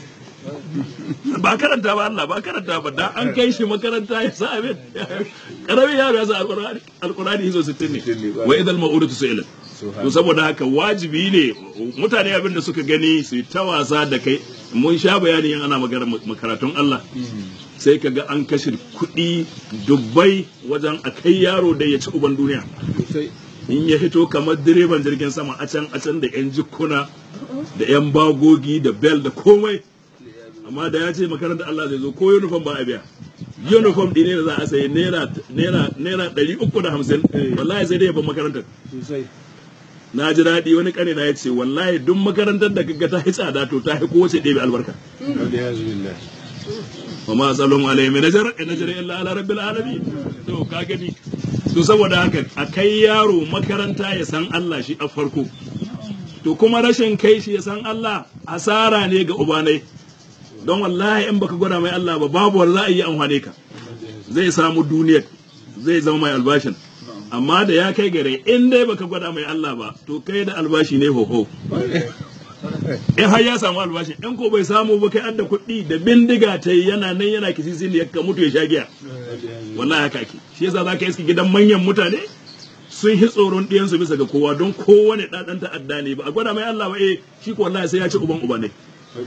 S2: ba karanta ba Allah ba karanta ba da an kai shi makaranta ya sa abin karamin yaro ya sa alƙur'ani alƙur'ani hizo 60 ne wa idal ma'udatu su'ilat to saboda haka wajibi ne mutane abin da suka gani su yi ta wasa da kai mun sha bayani in ana magana makaratun Allah sai ka ga an kashe kuɗi dubbai wajen a kai yaro da ya ci uban duniya
S3: sosai
S2: in ya hito kamar direban jirgin sama a can a can da yan jikuna da yan bagogi da bel da komai amma da ya ce makarantar Allah zai zo ko uniform ba a biya uniform ɗine da za a sayi naira naira naira ɗari uku da hamsin wallahi sai dai ya ban makarantar
S3: sosai
S2: na ji daɗi wani ƙane na ya ce wallahi duk makarantar da kaga ta hi tsada to ta hi kowace ɗebe albarka
S3: waliyazu billahi
S2: wa ma salum alayhi min ajr in ajri illa ala rabbil alamin to ka gani to saboda haka a kai yaro makaranta ya san Allah shi a farko to kuma rashin kai shi ya san Allah asara ne ga ubanai don wallahi in baka gwada mai Allah ba babu wanda za a yi amfane ka zai samu duniyar zai zama mai albashin amma da ya kai gare in dai baka gwada mai Allah ba to kai da albashi ne hoho in har ya samu albashi in ko bai samu ba kai adda kuɗi da bindiga ta yi yana nan yana kisisi ne ka mutu ya sha giya wallahi haka ake shi yasa zaka iske gidan manyan mutane sun hi tsoron ɗiyansu bisa ga kowa don kowane ɗaɗan ta'adda ne ba a gwada mai Allah ba eh shi ko wallahi sai ya ci uban uba ne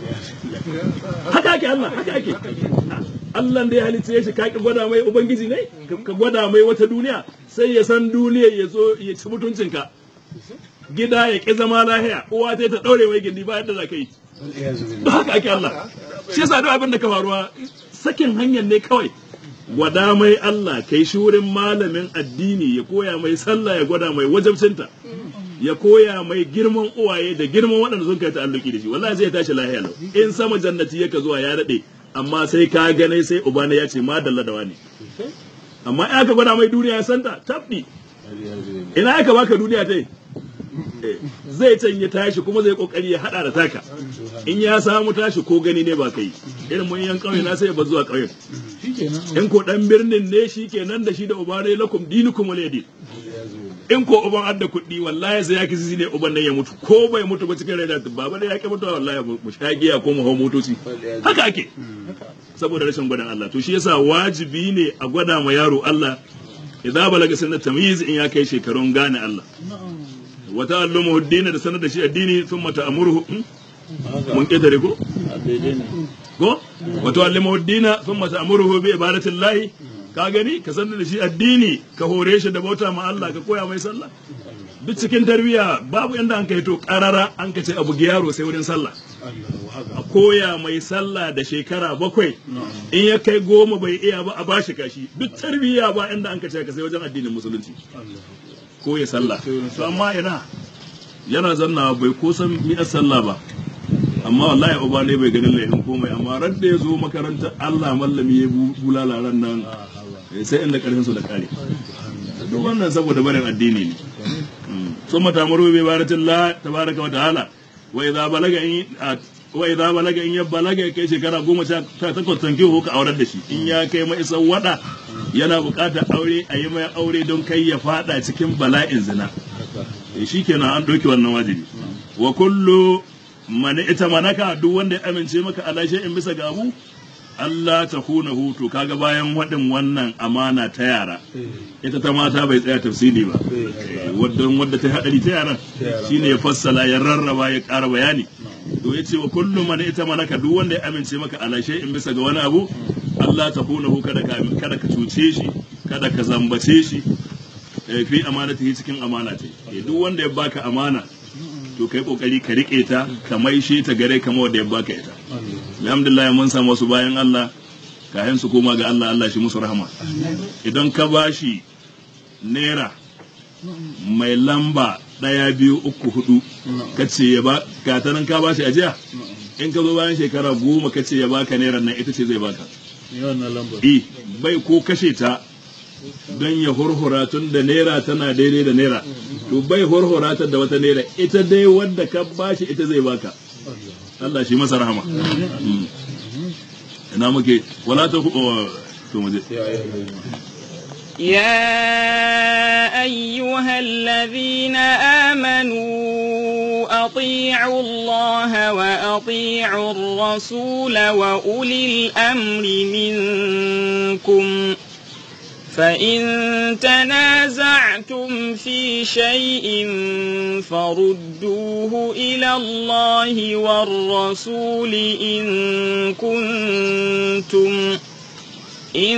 S2: haka ake Allah haka ake Allah da ya halitta shi ka ki gwada mai ubangiji ne ka gwada mai wata duniya sai ya san duniya ya zo ya ci mutuncinka gida ya ƙi zama lahiya uwa ta ta ɗaure mai gindi ba yadda za ka yi
S3: waliyazu billahi
S2: ba haka ake Allah shi yasa duk abin da ka faruwa sakin hanyar ne kawai gwada mai Allah kai shi wurin malamin addini ya koya mai sallah ya gwada mai wajabcinta ya koya mai girman uwaye da girman waɗanda sun kai ta'alluki da shi wallahi zai tashi lahiya lau in sama jannati yaka zuwa ya daɗe amma sai ka gane sai ubana ya ce ma dalla da wani amma in aka gwada mai duniya ya santa tabbi
S3: waliyazu billahi
S2: ina aka baka duniya ta yi zai can ya tashi kuma zai kokari ya hada da taka in ya samu tashi ko gani ne ba kai irin mun yan kauye na sai ya bar zuwa kauyen in ko dan birnin ne shi kenan da shi da uba ne lakum dinukum waliyadin in ko uban adda kuɗi wallahi sai ya kisi ne uban nan ya mutu ko bai mutu ba cikin raina baba ne ya ki mutuwa wallahi mu sha giya ko mu hau motoci haka ake saboda rashin gwadon Allah to shi yasa wajibi ne a gwada ma yaro Allah idza balaga sinna tamyiz in ya kai shekarun gane Allah wa ta'allumu ad-din da sanar da shi addini thumma ta'muruhu mun kedare ko ko wa ta'allumu ad-din thumma ta'muruhu bi ibadatillahi ka gani ka sanar da shi addini ka hore shi da bauta ma Allah ka koya mai sallah duk cikin tarbiyya babu inda an kai to karara an ka ce abu yaro sai wurin sallah a koya mai sallah da shekara bakwai in ya kai goma bai iya ba a bashi kashi duk tarbiyya ba inda an ka ce ka sai wajen addinin musulunci ko ya sallah to amma ina yana zanna bai ko san mi'ar sallah ba amma wallahi uba ne bai ganin laifin komai amma ran da ya zo makarantar Allah mallami ya bulala ran nan sai inda karfin su da kare duk wannan saboda barin addini ne ثم تأمره بعبادة الله تبارك وتعالى وإذا بلغ إن وإذا بلغ إن يبلغ kai shekara goma sha takwas tankihu ka aurar da shi in ya kai mai isan wada yana buƙatar aure a yi mai aure don kai ya fada cikin bala'in zina shi kenan an ɗauki wannan wajibi wa kullu man ita manaka duk wanda ya amince maka ala in bisa ga abu Allah ta kuna hutu kaga bayan waɗin wannan amana ta yara ita ta mata bai tsaya tafsiri ba wadda wadda ta haɗari ta yaran shine ya fassala ya rarraba ya ƙara bayani to ya ce wa kullum man ita manaka duk wanda ya amince maka ala in bisa ga wani abu Allah ta kuna hu kada ka kada ka cuce shi kada ka zambace shi eh, fi amanatihi cikin amana ce Eh, duk wanda ya baka amana to kai kokari ka rike ta ka maishe ta gare kamar wanda ya baka ita alhamdulillah mun samu wasu bayan Allah kayan su koma ga Allah Allah shi musu rahama idan ka bashi naira mai lamba ɗaya biyu uku hudu ka ce ya ba ka ta nan ka bashi ajiya in ka zo bayan shekara goma ka ce ya baka naira nan ita ce zai baka
S3: Yawan na lambar.
S2: i bai ko kashe ta don ya hurhura tun da naira tana daidai da naira to bai hurhura ta da wata naira ita dai wadda ka bashi ita zai baka Allah shi masa rahama Mm. ina muke wala ta ku oh, to mu je
S3: Ya yi hazina.
S1: يا أيها الذين آمنوا أطيعوا الله وأطيعوا الرسول وأولي الأمر منكم فإن تنازعتم في شيء فردوه إلى الله والرسول إن كنتم إن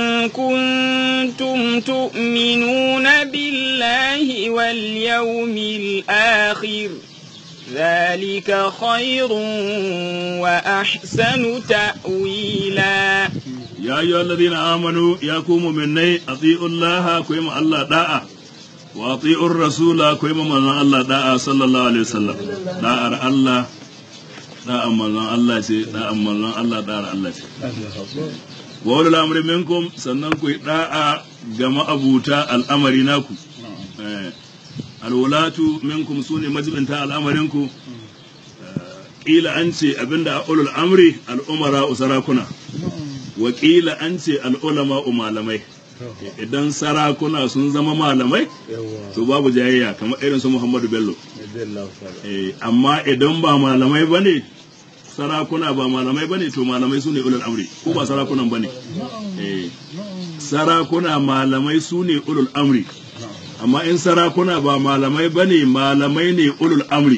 S1: كنتم تؤمنون بالله واليوم الآخر ذلك خير وأحسن تأويلا
S2: ya yi alladhina amanu ya ku mu'minai ati'u Allah ku yi ma Allah da'a wa ati'u rasula ku yi ma manzon Allah da'a sallallahu alaihi wasallam da'ar Allah da'ar manzon Allah ce da'ar manzon Allah da'ar Allah ce wa ulul amri minkum sannan ku yi da'a ga ma'abuta al'amari naku eh alwalatu minkum sune majibinta al'amarinku kila an ce abinda a ulul amri al'umara usarakuna wakila an ce al'ulama malamai idan sarakuna sun zama malamai
S3: Yawa.
S2: to babu jayayya kamar irin su Muhammadu Bello
S3: Yadda ta'ala.
S2: Eh, amma idan ba malamai bane sarakuna ba malamai bane to malamai su ne ulul amri ko ba sarakunan bane Eh, sarakuna malamai su ne ulul amri amma in sarakuna ba malamai bane malamai ne ulul amri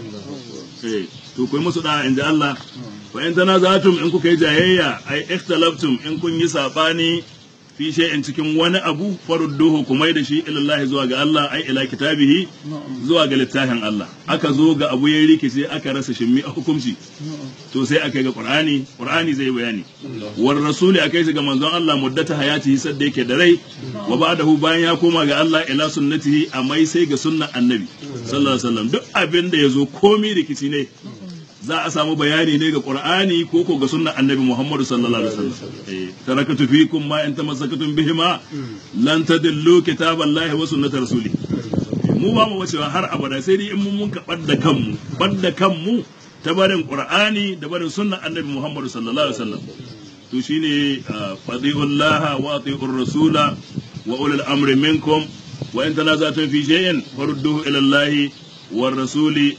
S2: Eh, to kai musu da inda Allah fa in tanazatum in kuka yi jayayya ai ikhtalaftum in kun yi sabani fi shay'in cikin wani abu farudduhu kuma da shi ilallahi zuwa ga Allah ai ila kitabihi zuwa ga littafin Allah aka zo ga abu ya rikice aka rasa shimmi a hukunci to sai aka yi ga Qur'ani Qur'ani zai bayani war rasuli akai shi ga manzon Allah muddata hayatihi sadda yake da rai wa ba'dahu bayan ya koma ga Allah ila sunnatihi amai sai ga sunnan annabi sallallahu alaihi wasallam duk abin da yazo komai rikici ne za a samu bayani ne ga Qur'ani ko ko ga sunnan Annabi Muhammad sallallahu alaihi wasallam eh tarakatu fikum ma in tamassakatum bihima lan tadillu kitaballahi wa sunnata rasuli mu ba mu wacewa har abada sai dai in mun mun ka badda kanmu badda kanmu ta barin Qur'ani da barin sunnan Annabi Muhammad sallallahu alaihi wasallam to shine fadiullaha wa atiur rasula wa ulul amri minkum wa in tanazatum fi shay'in farudduhu ila Allahi war rasuli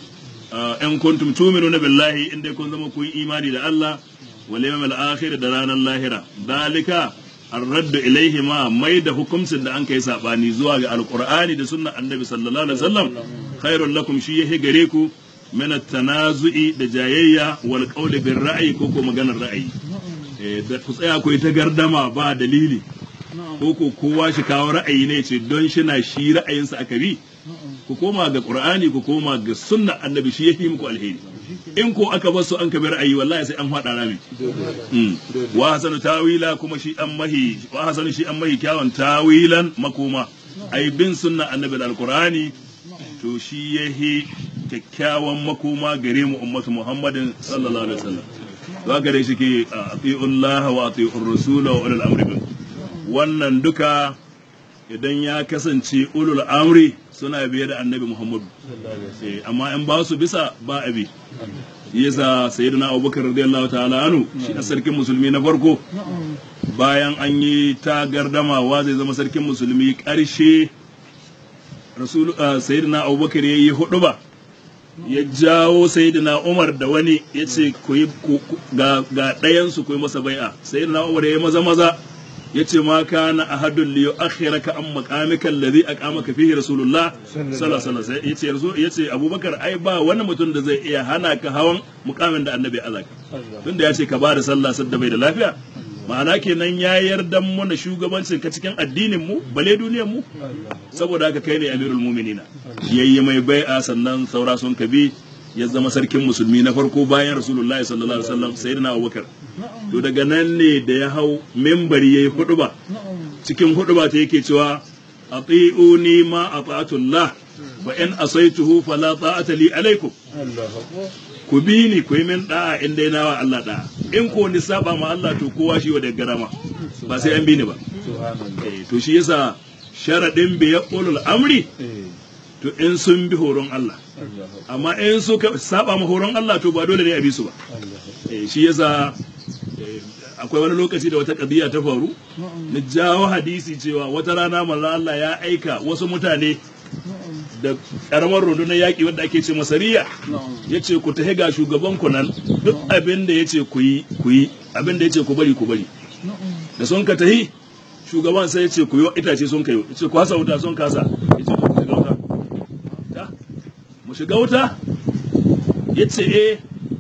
S2: in kuntum tu'minuna billahi in dai kun zama kun imani da Allah wal yawmil akhir da ranar lahira dalika ar-raddu ilaihi ma mai da hukuncin da an kai sabani zuwa ga alqur'ani da sunnar annabi sallallahu alaihi wasallam khairul lakum shi yahi gare ku min at-tanazu'i da jayayya wal qawli bir ra'yi ko ko maganar ra'ayi eh da ku tsaya ku yi ta gardama ba dalili ko ko kowa shi kawo ra'ayi ne ce don shi na shi ra'ayinsa aka bi ku koma ga qur'ani ku koma ga sunnar annabi shi yafi muku alheri in ko aka bar su an kabi ra'ayi wallahi sai an fada rami Mm. wa hasanu tawila kuma shi an mahi wa hasanu shi an mahi kyawun tawilan makoma ai bin sunnar annabi da alqur'ani to shi yahi kyakkyawan makoma gare mu ummatu muhammadin sallallahu alaihi wasallam za ka dai shi ke ati'ullaha wa ati'ur rasula wa ulul amri minkum wannan duka idan ya kasance ulul amri suna biye da annabi muhammadu Eh, amma in ba su bisa ba abi yasa sayyidina abubakar radiyallahu ta'ala anu shi ne sarkin musulmi na farko bayan an yi ta gardamawa zai zama sarkin musulmi karshe rasul ah, sayyidina abubakar ya yi hudu ba ya jawo sayyidina umar da wani ya ce ku yi ku- ku- ga ga ɗayansu ku yi masa bai'a sayyidina umar ya yi maza maza ya ce ma kana ahadun li yu'akhiraka an maqamika alladhi aqamaka fihi rasulullah sallallahu alaihi wasallam yace rasul yace abubakar ai ba wani mutum da zai iya hana ka hawan mukamin da annabi ya azaka tunda ya ce ka bada sallah sadda bai da lafiya ma'ana kenan ya yarda mana shugabancin ka cikin addinin mu bale duniyar mu saboda haka kai ne amirul mu'minina yayi mai bai'a sannan saura sun kabi ya zama sarkin musulmi na farko bayan rasulullahi sallallahu alaihi wasallam sayyidina abubakar to daga nan ne da ya hau membari yayi huduba cikin huduba ta yake cewa ati'uni ma ata'atullah wa in asaituhu fala ta'ata li alaikum ku bi ni ku yi min da'a in dai nawa Allah da'a in ko ni saba ma Allah to kowa shi wa da garama ba sai an bi ni ba Eh, to shi yasa sharadin bi ya ulul amri to in sun bi horon Allah amma in suka saba ma horon Allah to ba dole ne a bi su ba Eh, shi yasa eh, akwai wani lokaci da wata kadiya ta faru na jawo hadisi cewa wata rana manzo Allah ya aika wasu mutane da karamar rundunar yaƙi wadda ake ce masariya ya ce ku tahi ga shugaban ku nan duk abin da ya ce ku yi ku yi abin da ya ce ku bari ku bari da sun ka tahi shugaban sai ya ce ku yi itace sun kai ya ce ku hasa wuta sun kasa ya ce to ku shiga wuta Ta, mu shiga wuta ya ce eh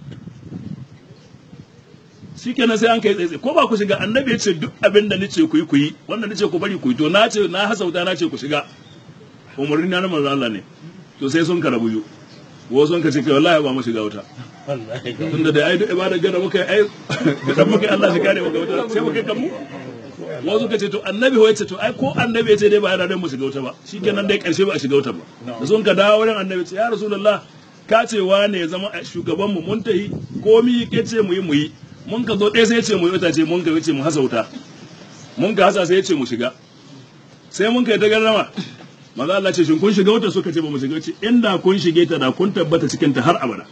S2: shikenan sai an kai tsaye ko ba ku shiga annabi ya ce duk abin da nace ku yi ku yi wannan nace ku bari ku yi to na ce na hasa wuta na ce ku shiga umarni na na manzo Allah ne to sai sun karabu yu wo sun ka ce kai wallahi ba mu shiga wuta tunda da ai duk ibada gada muka yi ai da muka yi Allah shi kare muka wuta sai muka kan mu wo sun ka ce to annabi ho yace to ai ko annabi ya ce dai ba yana da mu shiga wuta ba shikenan dai karshe ba a shiga wuta ba da sun ka dawo wurin annabi ce ya rasulullah ka ce wane ya zama shugaban mu mun tahi komi ke ce mu yi mu yi mun ka zo ɗaya sai ya ce mu yi wuta ce mun ka ce mu hasa wuta mun ka hasa sai ya ce mu shiga sai mun kai ta garrama maza Allah ce shin kun shiga wuta suka ce ba mu shiga ce inda kun shige ta da kun tabbata cikin ta har abada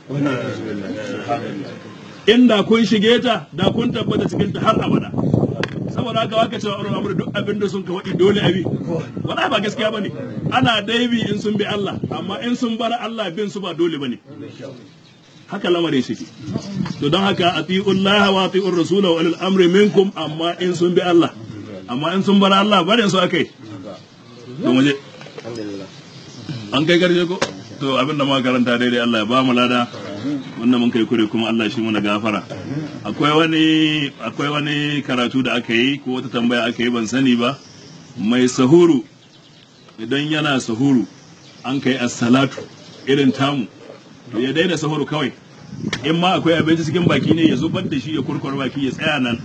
S2: inda kun shige ta da kun tabbata cikin ta har abada saboda haka waka cewa auren amur duk abin da sun ka waɗi dole abi wala ba gaskiya bane ana daibi in sun bi Allah amma in sun bar Allah bin su ba dole bane haka lamarin shi ke to don haka atiullaha wa atiur rasula wa ulil amri minkum amma in sun bi Allah amma in sun bar Allah barin su akai to mu je an kai garje ko to abin da muka karanta daidai Allah ya ba mu lada wannan mun kai kure kuma Allah shi muna gafara akwai wani akwai wani karatu da aka yi ko wata tambaya aka yi ban sani ba mai sahuru idan yana sahuru an kai as-salatu irin tamu to ya daina sahuru kawai in ma akwai abinci cikin baki ne ya zubar da shi ya kurkur baki ya tsaya nan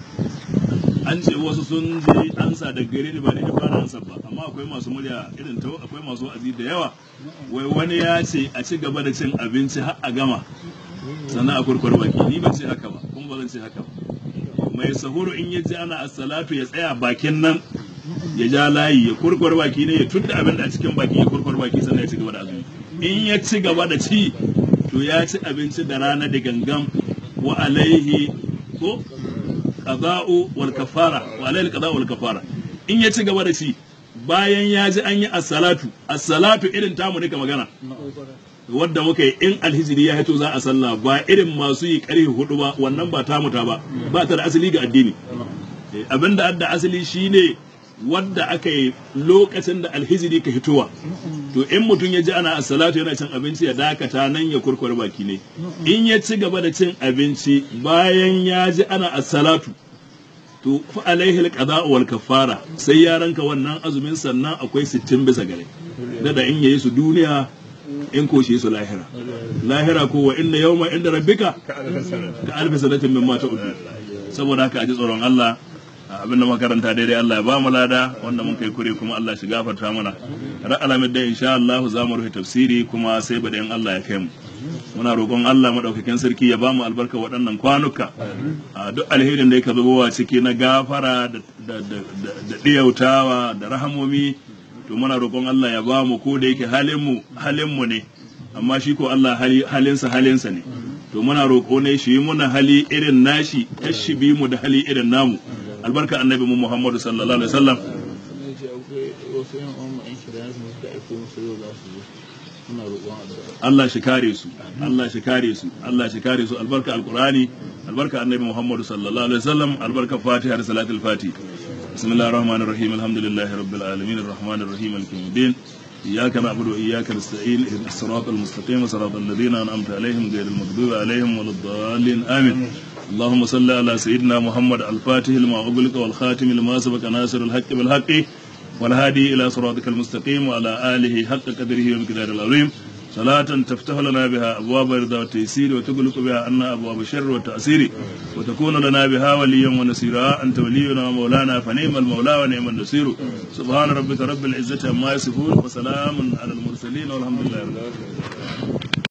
S2: an ce wasu sun je ansa da gare ni ba da fara ansa ba amma akwai masu murya irin ta akwai masu azi da yawa wai wani ya ce a ci gaba da cin abinci har a gama sannan a kurkur baki ni ban ce haka ba kuma ba zan ce haka ba mai sahuru in ya ji ana as-salatu ya tsaya bakin nan ya ja layi ya kurkur baki ne ya tudda abin da a cikin baki ya kurkur baki sannan ya ci gaba da azumi in ya ci gaba da ci to ya ci abinci da rana da gangan wa alaihi ko qada'u wal kafara wa alaihi qada'u wal kafara in ya ci gaba da ci bayan ya ji an yi as-salatu as-salatu irin tamu ne ka magana wadda muka yi in alhijiri ya hito za a sallah ba irin masu yi karfe hudu ba wannan ba tamu ta ba ba ta da asali ga addini abinda adda asali shine wadda aka yi lokacin da alhijiri ka hitowa to in mutum ya ji ana salatu yana cin abinci ya dakata nan ya kurkure baki ne in ya ci gaba da cin abinci bayan ya ji ana salatu to fa alaihi alqada wal kafara sai ya ranka wannan azumin sannan akwai 60 bisa gare da in yayi su duniya in ko shi su lahira lahira ko wa inna yawma inda rabbika ka alfi sanatin mimma ta'udu saboda haka a ji tsoron Allah abin da makaranta daidai Allah ya ba mu lada wanda mun kai kure kuma Allah shi gafarta mana ran alamin da insha Allah za mu rufe tafsiri kuma sai bada in Allah ya kai mu muna roƙon Allah madaukakin sarki ya ba mu albarka waɗannan kwanuka a duk alherin da yake zubowa ciki na gafara da da diyautawa da rahamomi to muna roƙon Allah ya ba mu ko da yake halin mu halin mu ne amma shi ko Allah halinsa halinsa ne to muna roƙo ne shi muna hali irin nashi kashi bi mu da hali irin namu albarka annabi mu Muhammadu sallallahu alaihi wasallam Allah shi kare su Allah shi kare su Allah shi kare su albarka alqurani albarka annabi Muhammadu sallallahu alaihi wasallam albarka fatiha da salatul fati bismillahir rahmanir rahim alhamdulillahi rabbil alamin arrahmanir rahim maliki yawmiddin إياك نعبد وإياك نستعين اهدنا الصراط المستقيم صراط الذين أنعمت عليهم غير المغضوب عليهم ولا الضالين آمين اللهم صل على سيدنا محمد الفاتح لما أغلق والخاتم لما سبق ناصر الحق بالحق والهادي إلى صراطك المستقيم وعلى آله حق قدره ومقدار العظيم صلاة تفتح لنا بها أبواب الرضا والتيسير وتغلق بها عنا أبواب الشر والتأثير وتكون لنا بها وليا ونصيرا أنت ولينا ومولانا فنعم المولى ونعم النصير سبحان ربك رب العزة عما يصفون وسلام على المرسلين والحمد لله رب العالمين